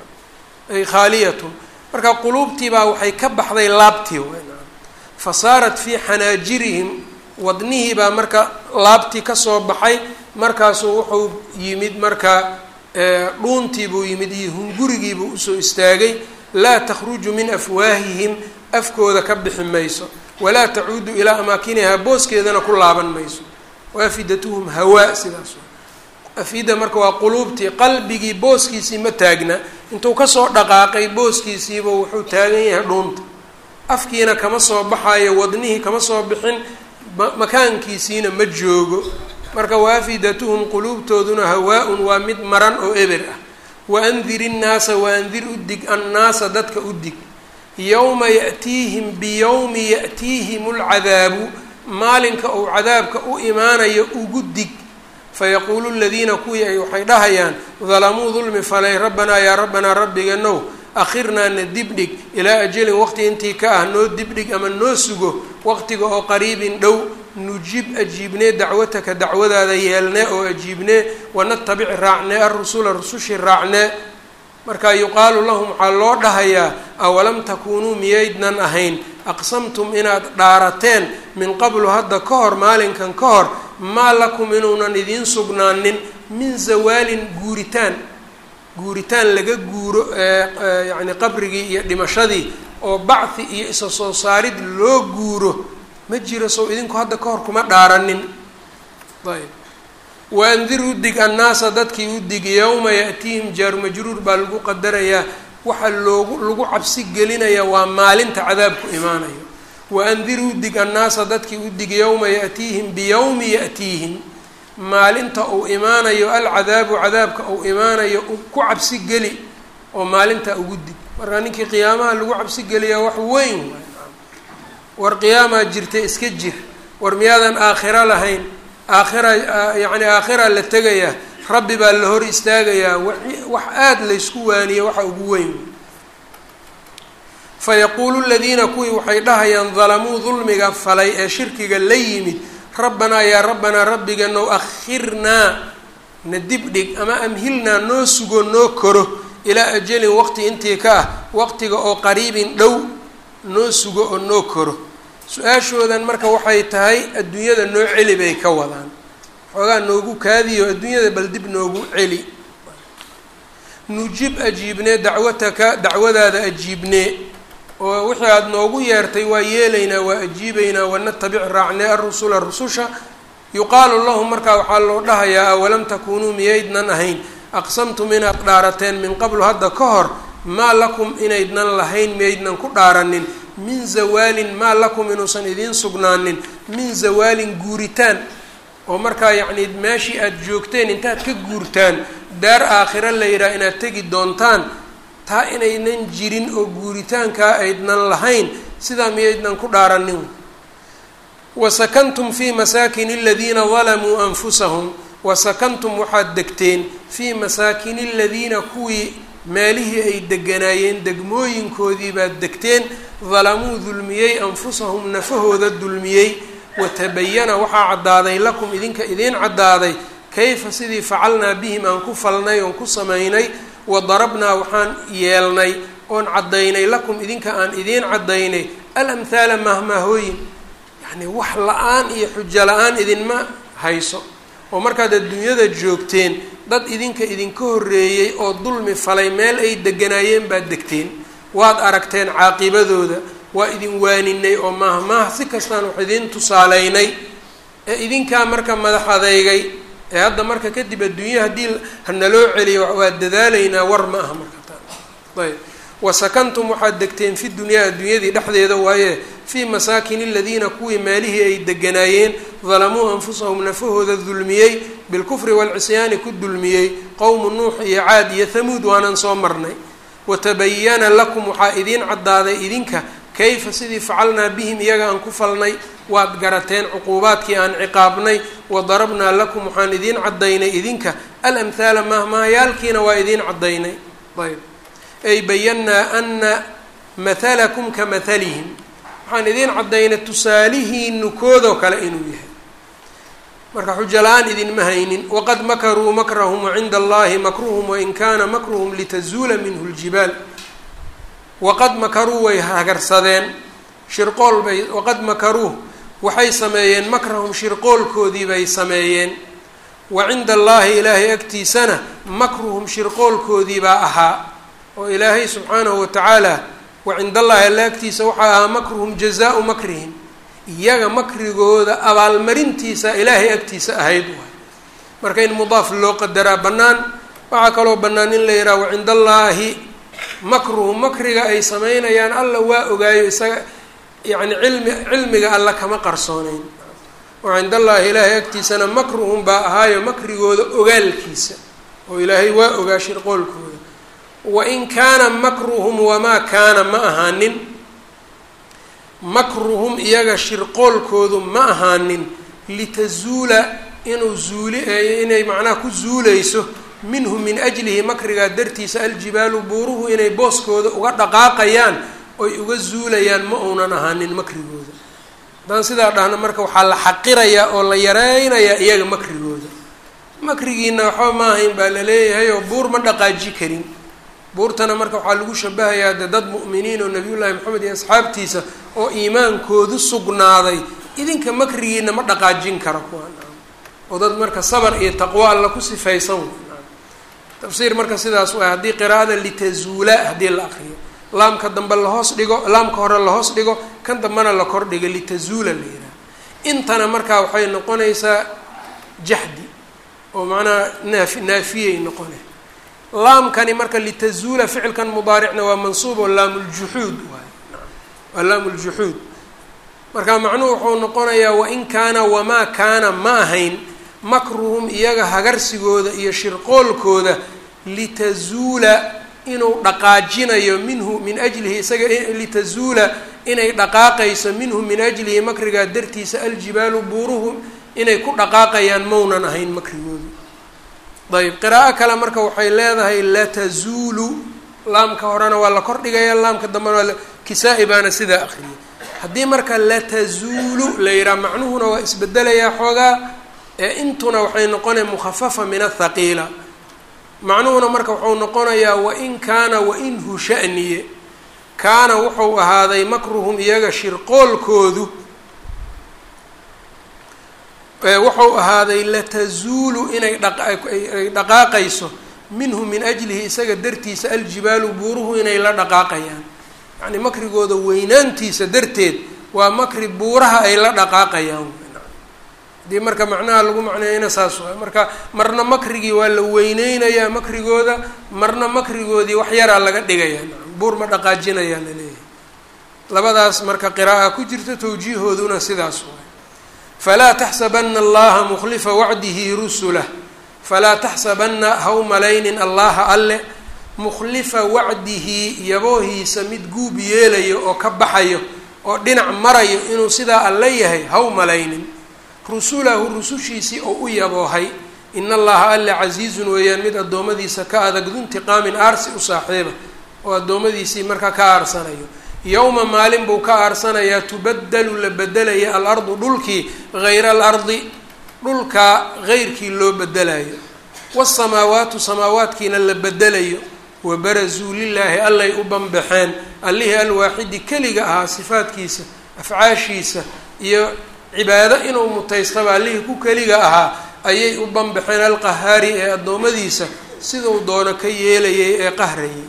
ay khaaliyatun marka quluubtiibaa waxay ka baxday laabtii fa saarat fii xanaajirihim wadnihiibaa marka laabtii kasoo baxay markaasuu wuxuu yimid marka dhuuntii buu yimid iyo hungurigiibuu usoo istaagay laa takhruju min afwaahihim afkooda ka bixi mayso walaa tacuudu ilaa amaakinihaa booskeedana ku laaban mayso waafidatuhum hawaa sidaas afida marka waa quluubtii qalbigii booskiisii ma taagna intuu kasoo dhaqaaqay booskiisiiba wuxuu taagan yahay dhuunta afkiina kama soo baxayo wadnihii kama soo bixin makaankiisiina ma joogo marka waafidatuhum quluubtooduna hawaa-un waa mid maran oo eber ah waandir innaasa waandir udig annaasa dadka udig yowma ya'tiihim biyowmi ya'tiihim lcadaabu maalinka uu cadaabka u imaanayo ugu dig fayaquulu ladiina kuwii ay waxay dhahayaan dalamuu dulmi falay rabbanaa yaa rabbanaa rabbiganow akhirnaa na dibdhig ilaa ajalin waqti intii ka ah noo dibdhig ama noo sugo waqtiga oo qariibin dhow nujib ajiibnee dacwataka dacwadaada yeelnee oo ajiibnee wanatabic raacnee arusula rusushii raacnee marka yuqaalu lahum waxaa loo dhahayaa awalam takuunuu miyaydnan ahayn aqsamtum inaad dhaarateen min qablu hadda ka hor maalinkan ka hor maa lakum inuunan idiin sugnaanin min zawaalin guuritaan guuritaan laga guuro yacni qabrigii iyo dhimashadii oo bacthi iyo isa soo saarid loo guuro ma jiro sow idinku hadda ka hor kuma dhaaranin ayb waandir udig annaasa dadkii udig yowma ya'tiihim jaaru majruur baa lagu qadarayaa waxaa loogu lagu cabsi gelinayaa waa maalinta cadaabku imaanayo waandir udig annaasa dadkii udig yowma ya'tiihim biyowmi ya'tiihim maalinta uu imaanayo alcadaabu cadaabka uu imaanayo ku cabsi geli oo maalinta ugu dig marka ninkii qiyaamaha lagu cabsi geliyaa wax weyn war qiyaamaa jirta iska jir war miyaadan aakhiro lahayn aakhira yacni aakhira la tegayaa rabbi baa la hor istaagayaa wax aada laysku waaniye waxa ugu weyn fayaquulu ladiina kuwii waxay dhahayaan dalamuu dulmiga falay ee shirkiga la yimid rabbanaa yaa rabbanaa rabbiganow akhirnaa na dibdhig ama amhilnaa noo sugo noo koro ilaa ajalin waqti intii ka ah waqtiga oo qariibin dhow noo sugo oo noo koro su-aashoodan marka waxay tahay adduunyada noo celi bay ka wadaan xoogaa noogu kaadiyo adduunyada bal dib noogu celi nujib ajiibnee dacwataka dacwadaada ajiibnee oo wixii aada noogu yeertay waa yeelaynaa waa ajiibaynaa wanatabic raacnee arusula rususha yuqaalu lahum markaa waxaa loo dhahayaa awalam takuunuu miyaydnan ahayn aqsamtum inaad dhaarateen min qablu hadda ka hor maa lakum inaydnan lahayn miyaydnan ku dhaaranin min zawaalin maa lakum inuusan idiin sugnaanin min zawaalin guuritaan oo markaa yacni meeshii aada joogteen intaad ka guurtaan daar aakhiro la yidhaha inaad tegi doontaan taa inaynan jirin oo guuritaankaa aydnan lahayn sidaa miyaydnan ku dhaaranin wasakantum fii masaakin aladiina dalamuu anfusahum wasakantum waxaad degteen fii masaakini aladiina kuwii meelihii ay deganaayeen degmooyinkoodii baad degteen dalamuu dulmiyey anfusahum nafahooda dulmiyey watabayana waxaa caddaaday lakum idinka idiin caddaaday kayfa sidii facalnaa bihim aan ku falnay oon ku samaynay wa darabnaa waxaan yeelnay oon caddaynay lakum idinka aan idiin caddaynay alamhaala mahmaahooyin yacnii wax la-aan iyo xujo la-aan idinma hayso oo markaad adduunyada joogteen dad idinka idinka horreeyey oo dulmi falay meel ay deganaayeen baad degteen waad aragteen caaqibadooda waa idin waaninay oo maahmaah si kastaan wax idiin tusaaleynay ee idinkaa marka madax adeygay ee hadda marka kadib adduunya haddii hanaloo celiyo waa dadaalaynaa war ma aha marka taa ayb wasakantum waxaad degteen fi dunyaa adduunyadii dhexdeeda waaye fii masaakin aladiina kuwii meelihii ay deganaayeen dalamuu anfusahum nafahooda dulmiyey bilkufri waalcisyaani ku dulmiyey qowmu nuux iyo caad iyo hamuud waanan soo marnay watabayana lakum waxaa idiin caddaaday idinka kayfa sidii facalnaa bihim iyaga aan ku falnay waad garateen cuquubaadkii aan ciqaabnay wa darabnaa lakum waxaan idiin caddaynay idinka alamhaala mahmaayaalkiina waa idiin caddaynay ayb ay bayannaa ana mathalakum ka mathalihim waxaan idiin caddaynay tusaalihiinu koodoo kale inuu yahay marka xujo la-aan idinma haynin waqad makaruu makrahum wacinda allahi makruhum wain kaana makruhum litazuula minhu ljibaal waqad makaruu way hagarsadeen shirqool bay waqad makaruu waxay sameeyeen makrahum shirqoolkoodii bay sameeyeen wa cinda allaahi ilaahay agtiisana makruhum shirqoolkoodii baa ahaa oo ilaahay subxaanahu watacaala wa cinda allaahi alla agtiisa waxaa ahaa makruhum jazaau makrihim iyaga makrigooda abaalmarintiisa ilaahay agtiisa ahayd waay marka in mudaaf loo qadaraa bannaan waxaa kaloo bannaan in la yidhaha wa cinda allaahi makruhum makriga ay sameynayaan alla waa ogaayo isaga yacni cilmi cilmiga alla kama qarsooneyn wa cinda allaahi ilaahay agtiisana makruhum baa ahaayo makrigooda ogaalkiisa oo ilaahay waa ogaa shirqoolkooda wain kaana makruhum wamaa kaana ma ahaanin makruhum iyaga shirqoolkoodu ma ahaanin litazuula inuu zuuli inay macnaha ku zuuleyso minhu min ajlihi makrigaa dartiisa aljibaalu buuruhu inay booskooda uga dhaqaaqayaan oy uga zuulayaan ma uunan ahaanin makrigooda haddaan sidaa dhahna marka waxaa la xaqirayaa oo la yareynayaa iyaga makrigooda makrigiina waxba ma ahayn baa la leeyahay oo buur ma dhaqaaji karin buurtana marka waxaa lagu shabahayaa de dad mu'miniin oo nabiyullaahi maxamed iyo asxaabtiisa oo iimaankoodu sugnaaday idinka makrigiina ma dhaqaajin karo kuwaan oo dad marka sabar iyo taqwo alla ku sifaysan tafsiir marka sidaas waay haddii qiraa'ada litazuula haddii la aqriyo laamka dambe lahoos dhigo laamka hore lahoos dhigo kan dambena la kor dhigo litazuula la yidhaha intana markaa waxay noqonaysaa jaxdi oo macnaha naafi naafiyay noqone laamkani marka litazuula ficilkan mudaaricna waa mansuub oo laamuljuxuud waay waa laamuljuxuud marka macnuhu wuxuu noqonayaa wain kaana wamaa kaana ma ahayn makruhum iyaga hagarsigooda iyo shirqoolkooda litazuula inuu dhaqaajinayo minhu min ajlihi isaga litazuula inay dhaqaaqayso minhu min ajlihi makrigaa dartiisa aljibaalu buuruhu inay ku dhaqaaqayaan maunan ahayn makrigoodu ayb qiraa'o kale marka waxay leedahay latazuulu laamka horena waa la kordhigaya laamka dambena waa kisaa-i baana sidaa akriyay haddii marka latazuulu la yidhaha macnuhuna waa isbedelayaa xoogaa ee intuna waxay noqonaya mukhafafa min athaqiila macnuhuna marka wuxuu noqonayaa wain kaana wainhu sha'niye kaana wuxuu ahaaday makruhum iyaga shirqoolkoodu wuxuu ahaaday latazuulu inay dhaqay dhaqaaqayso minhu min ajlihi isaga dartiisa aljibaalu buuruhu inay la dhaqaaqayaan yacni makrigooda weynaantiisa darteed waa makri buuraha ay la dhaqaaqayaan haddii marka macnaha lagu macneeyana saas waay marka marna makrigii waa la weyneynayaa makrigooda marna makrigoodii wax yaraa laga dhigayaa buur ma dhaqaajinayaa la leeyahay labadaas marka qira'a ku jirta tawjiihooduna sidaas waay falaa taxsabana allaha mukhlifa wacdihi rusulah falaa taxsabana haw malaynin allaha alle mukhlifa wacdihi yaboohiisa mid guub yeelayo oo ka baxayo oo dhinac marayo inuu sidaa alle yahay haw malaynin rusulahu rusushiisii oo u yaboohay in allaha alle casiizun weeyaan mid addoommadiisa ka adag duntiqaamin aarsi u saaxiiba oo addoommadiisii markaa ka aarsanayo yowma maalin buu ka aarsanayaa tubaddalu la bedelaya alardu dhulkii hayra alardi dhulka heyrkii loo bedelayo wasamaawaatu samaawaadkiina la bedelayo wabarazuu lilaahi allay u banbaxeen allihii alwaaxidi keliga ahaa sifaadkiisa afcaashiisa iyo cibaado inuu mutaystaba allihii ku keliga ahaa ayay u banbaxeen alqahaari ee addoommadiisa siduu doono ka yeelayay ee qahrayay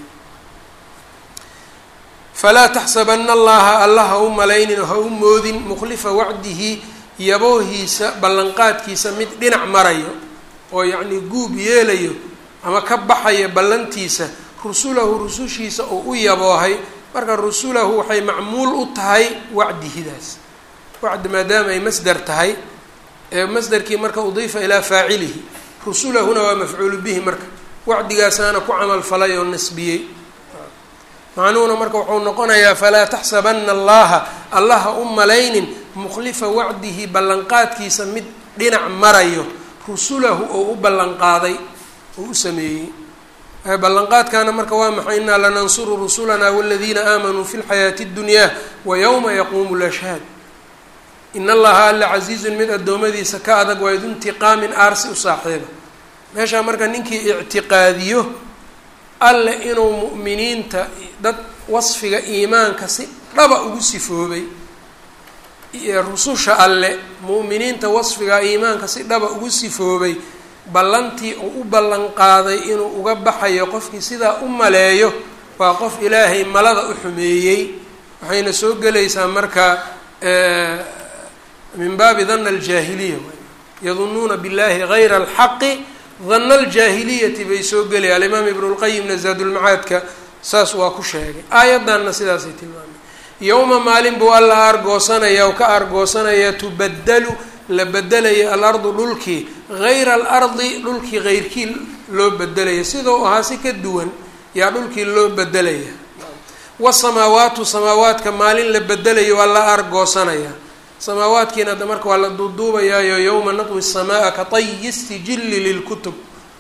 falaa taxsabana allaha alla ha u malaynin ha u moodin mukhlifa wacdihi yaboohiisa ballanqaadkiisa mid dhinac marayo oo yacnii guub yeelayo ama ka baxaya ballantiisa rusulahu rusushiisa uu u yaboohay marka rusulahu waxay macmuul u tahay wacdihidaas wacdi maadaama ay masdar tahay ee masdarkii marka udiifa ilaa faacilihi rusulahuna waa mafcuulu bihi marka wacdigaasaana ku camal falay oo nasbiyey macnuhuna marka wuxuu noqonayaa falaa taxsabana allaha allaha u malaynin mukhlifa wacdihi ballanqaadkiisa mid dhinac marayo rusulahu oo u ballanqaaday oo u sameeyey ballanqaadkaana marka waa maxay inaa lanansuru rusulana waladiina aamanuu fi lxayaati اddunyaa wa yowma yaquumu lashhaad in allaha alla casiizun mid addoommadiisa ka adag waa iduntiqaamin aarsi u saaxiiba meeshaa marka ninkii ictiqaadiyo alle inuu mu'miniinta dad wasfiga iimaanka si dhaba ugu sifoobay rususha alle mu'miniinta wasfiga iimaanka si dhaba ugu sifoobay ballantii uu u ballan qaaday inuu uga baxayo qofkii sidaa u maleeyo waa qof ilaahay malada u xumeeyey waxayna soo gelaysaa marka min baabi dana aljaahiliya yadunuuna billahi gayra alxaqi dana aljaahiliyati bay soo gelaya alimaam ibnu lqayimna zaadulmacaadka saas waa ku sheegay aayaddanna sidaasay tilmaamay yowma maalin buu alla aargoosanaya oo ka aargoosanayaa tubaddalu la bedelaya alardu dhulkii hayra alardi dhulkii heyrkii loo bedelaya sidau ahaa si ka duwan yaa dhulkii loo bedelaya wasamaawaatu samaawaadka maalin la bedelayo waa la aargoosanaya samaawaadkiina ada marka waa la duuduubayaayo yowma natwi الsamaaa ka tayi sijili lilkutub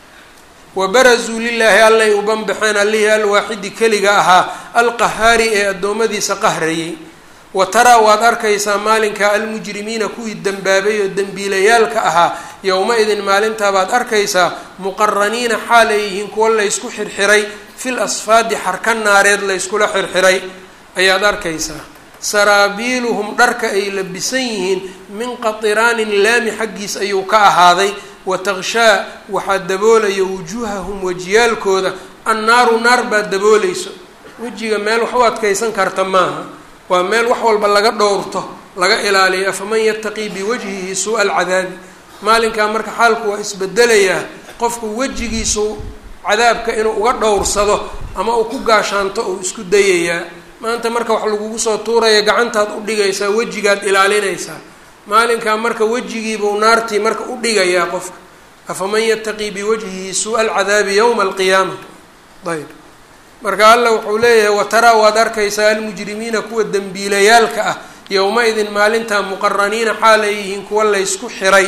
wabarazuu lilaahi allay u banbaxeen allihii alwaaxidi keliga ahaa alqahaari ee addoommadiisa qahrayay wa taraa waad arkaysaa maalinka almujrimiina kuwii dembaabay oo dembiilayaalka ahaa yowma-idin maalintaabaad arkaysaa muqaraniina xaal ay yihiin kuwa laysku xirxiray fil asfaadi xarka naareed layskula xirxiray ayaad arkaysaa saraabiiluhum dharka ay labisan yihiin min qatiraanin laami xaggiis ayuu ka ahaaday wa takshaa waxaa daboolaya wujuuhahum wejiyaalkooda annaaru naar baa daboolayso wejiga meel wax u adkaysan karta maaha waa meel wax walba laga dhowrto laga ilaaliyo afaman yataqii biwajhihi suu-a alcadaabi maalinkaa marka xaalku waa isbedelayaa qofku wejigiisu cadaabka inuu uga dhowrsado ama uu ku gaashaanto uu isku dayayaa maanta marka wax lagugu soo tuuraya gacantaad u dhigaysaa wejigaad ilaalinaysaa maalinkaa marka wejigiibuu naartii marka u dhigayaa qofka afaman yataqii biwajhihi suu-a alcadaabi yowma alqiyaama ayb marka alla wuxuu leeyahay wataraa waad arkaysaa almujrimiina kuwa dembiilayaalka ah yowma-idin maalintaa muqaraniina xaalay yihiin kuwa laysku xiray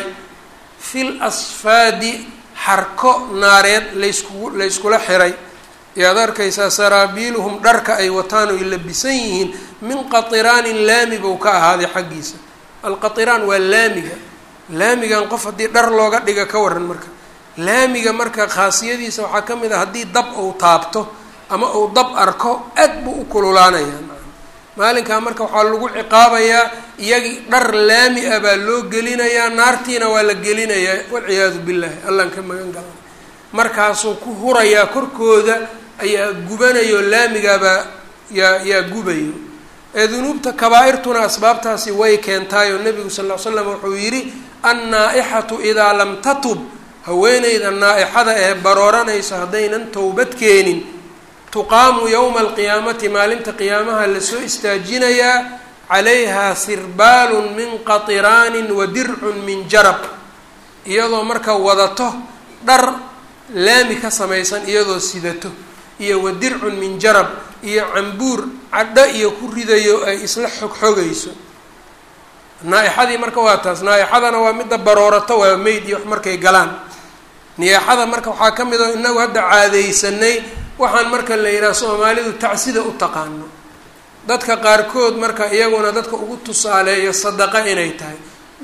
fil asfaadi xarko naareed laysku layskula xiray ayaad arkaysaa saraabiiluhum dharka ay wataan oy labisan yihiin min qatiraanin laami buu ka ahaaday xaggiisa alqatiraan waa laamiga laamigan qof haddii dhar looga dhiga ka waran marka laamiga marka khaasiyadiisa waxaa ka mid ah haddii dab uu taabto ama uu dab arko aad buu u kululaanayaa maalinkaa marka waxaa lagu ciqaabayaa iyagii dhar laami ah baa loo gelinayaa naartiina waa la gelinayaa walciyaadu billahi allaan ka magan galana markaasuu ku hurayaa korkooda ayaa gubanayo laamigaabaa yaa yaa gubayo ee dunuubta kabaa-irtuna asbaabtaasi way keentaayoo nebigu sal ll ly slam wuxuu yidhi annaa-ixatu idaa lam tatub haweeneyda naa-ixada ee barooranayso haddaynan towbad keenin tuqaamu yowma alqiyaamati maalinta qiyaamaha lasoo istaajinayaa calayhaa sirbaalun min qatiraanin wa dircun min jarab iyadoo marka wadato dhar laami ka samaysan iyadoo sidato iyo wa dircun min jarab iyo cambuur cadho iyo ku ridayo ay isla xogxogayso naa-ixadii marka waa taas naa-ixadana waa midda baroorato waa meyd iyo wax markay galaan niyaaxada marka waxaa ka mid oo inagu hadda caadaysanay waxaan marka la yidhaha soomaalidu tacsida u taqaano dadka qaarkood marka iyaguna dadka ugu tusaaleeyo sadaqa inay tahay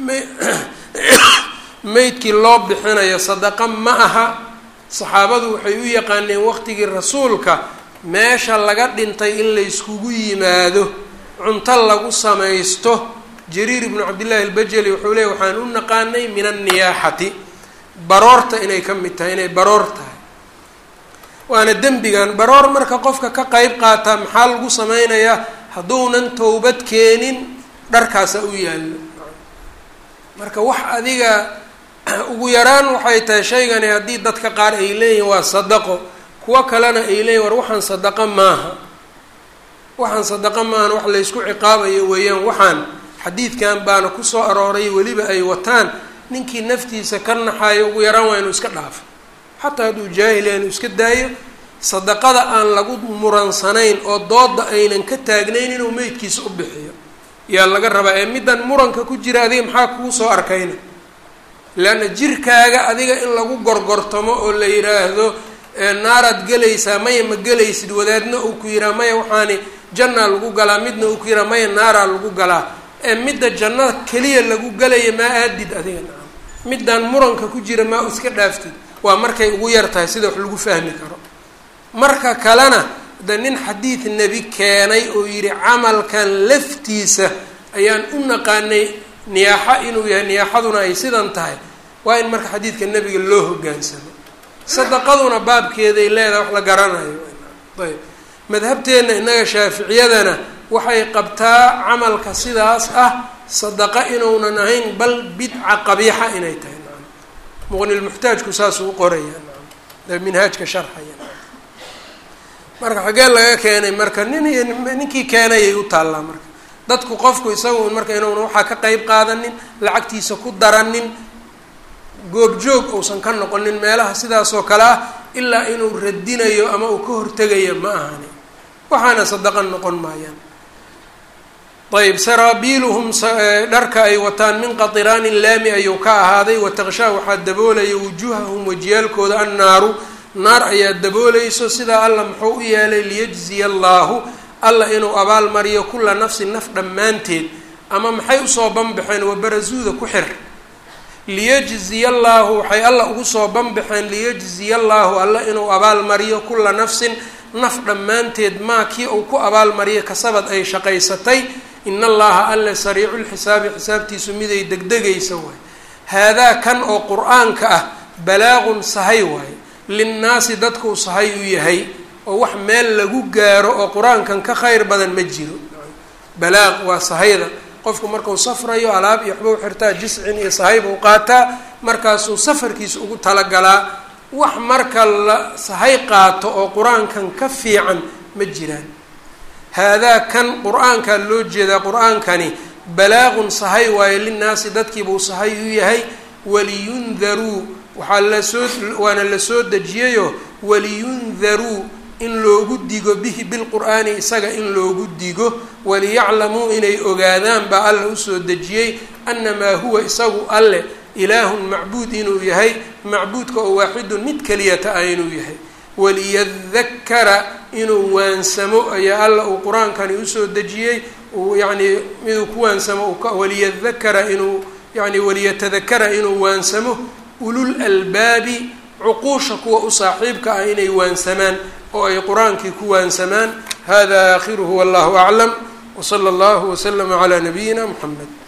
meydkii loo bixinayo sadaqa ma aha saxaabadu waxay u yaqaaneen waqtigii rasuulka meesha laga dhintay in layskugu yimaado cunto lagu samaysto jariir ibnu cabdillaahi albajali wuxuu leey waxaan u naqaanay min anniyaaxati baroorta inay ka mid tahay inay baroor tahay waana dembigan baroor marka qofka ka qeyb qaataa maxaa lagu sameynayaa hadduunan towbad keenin dharkaasa u yaallo marka wax adiga ugu yaraan waxay tahay shaygani haddii dadka qaar ay leeyihin waa sadaqo kuwo kalena ay leeyihin war waxaan sadaqa maaha waxaan sadaqa maahan wax laysku ciqaabayo weeyaan waxaan xadiidkan baana kusoo arooray weliba ay wataan ninkii naftiisa ka naxayo ugu yaraan waa inuu iska dhaafo xataa hadduu jaahila inuu iska daayo sadaqada aan lagu muransanayn oo dooda aynan ka taagnayn inuu meydkiisa u bixiyo yaa laga rabaa ee middan muranka ku jira adiga maxaa kuu soo arkayna leanna jirkaaga adiga in lagu gorgortamo oo la yidhaahdo naaraad gelaysaa maya ma gelaysid wadaadna uu ku yihaa maya waxaani jannaa lagu galaa midna uu ku yihaa maya naaraa lagu galaa ee midda jannada keliya lagu galaya maa aadid adiga nacam middaan muranka ku jira maa iska dhaaftid waa markay ugu yar tahay sida wax lagu fahmi karo marka kalena de nin xadiid nebi keenay oo yidhi camalkan laftiisa ayaan u naqaanay niyaaxa inuu yahay niyaaxaduna ay sidan tahay waa in marka xadiidka nebiga loo hogaansamo sadaqaduna baabkeeday leedahay wax la garanayo ayb madhabteenna innaga shaaficiyadana waxay qabtaa camalka sidaas ah sadaqa inuunan ahayn bal bidca qabiixa inay tahay naam muqnilmuxtaajku saasuu qoraya naam minhaajka sharxaya marka xaggee laga keenay marka nin iyo ninkii keenayay u taallaa marka dadku qofku isagu marka inuuna waxaa ka qeyb qaadanin lacagtiisa ku daranin goobjoog uusan ka noqonin meelaha sidaasoo kale ah ilaa inuu radinayo ama uu ka hortegayo ma ahani waxaana sadaqa noqon maayaan ayb saraabiiluhum dharka ay wataan min qatiraanin laami ayuu ka ahaaday wataqshaa waxaa daboolaya wujuuhahum wajiyaalkooda annaaru naar ayaa daboolayso sidaa alla muxuu u yeelay liyajziya allaahu alla inuu abaalmariyo kula nafsin naf dhammaanteed ama maxay usoo banbaxeen wabarasuuda ku xir liyajziya allaahu waxay alla ugu soo banbaxeen liyajziya allaahu alla inuu abaalmariyo kula nafsin naf dhammaanteed maa kii uu ku abaalmariyo kasabad ay shaqaysatay in allaha alle sariicu lxisaabi xisaabtiisu miday degdegaysa waay haadaa kan oo qur-aanka ah balaaqun sahay waaye linnaasi dadkuu sahay u yahay oo wax meel lagu gaaro oo qur-aankan ka khayr badan ma jiro balaaq waa sahayda qofku markuu safrayo alaab iyo waxba u xirtaa jiscin iyo sahayba u qaataa markaasuu safarkiisa ugu talagalaa wax marka la sahay qaato oo qur-aankan ka fiican ma jiraan haadaa kan qur-aankaa loo jeedaa qur-aankani balaaqun sahay waayo linnaasi dadkiibuu sahay u yahay waliyundaruu waxaa lasoo waana la soo dejiyayoo waliyundaruu in loogu digo bihi bilqur'aani isaga in loogu digo waliyaclamuu inay ogaadaan baa alla usoo dejiyey annamaa huwa isagu alle ilaahun macbuud inuu yahay macbuudka oo waaxidun mid keliyata ah inuu yahay waliyadakara inuu waansamo ayaa alla uu qur-aankani usoo dejiyey uu yacnii miduu ku waansamo waliyadakara inuu yani waliyatadakara inuu waansamo ulul albaabi cuquusha kuwa u saaxiibka ah inay waansamaan oo ay qur-aankii ku waansamaan hada aakhiruhu wallahu aclam wsala allahu waslama calaa nabiyina muxamed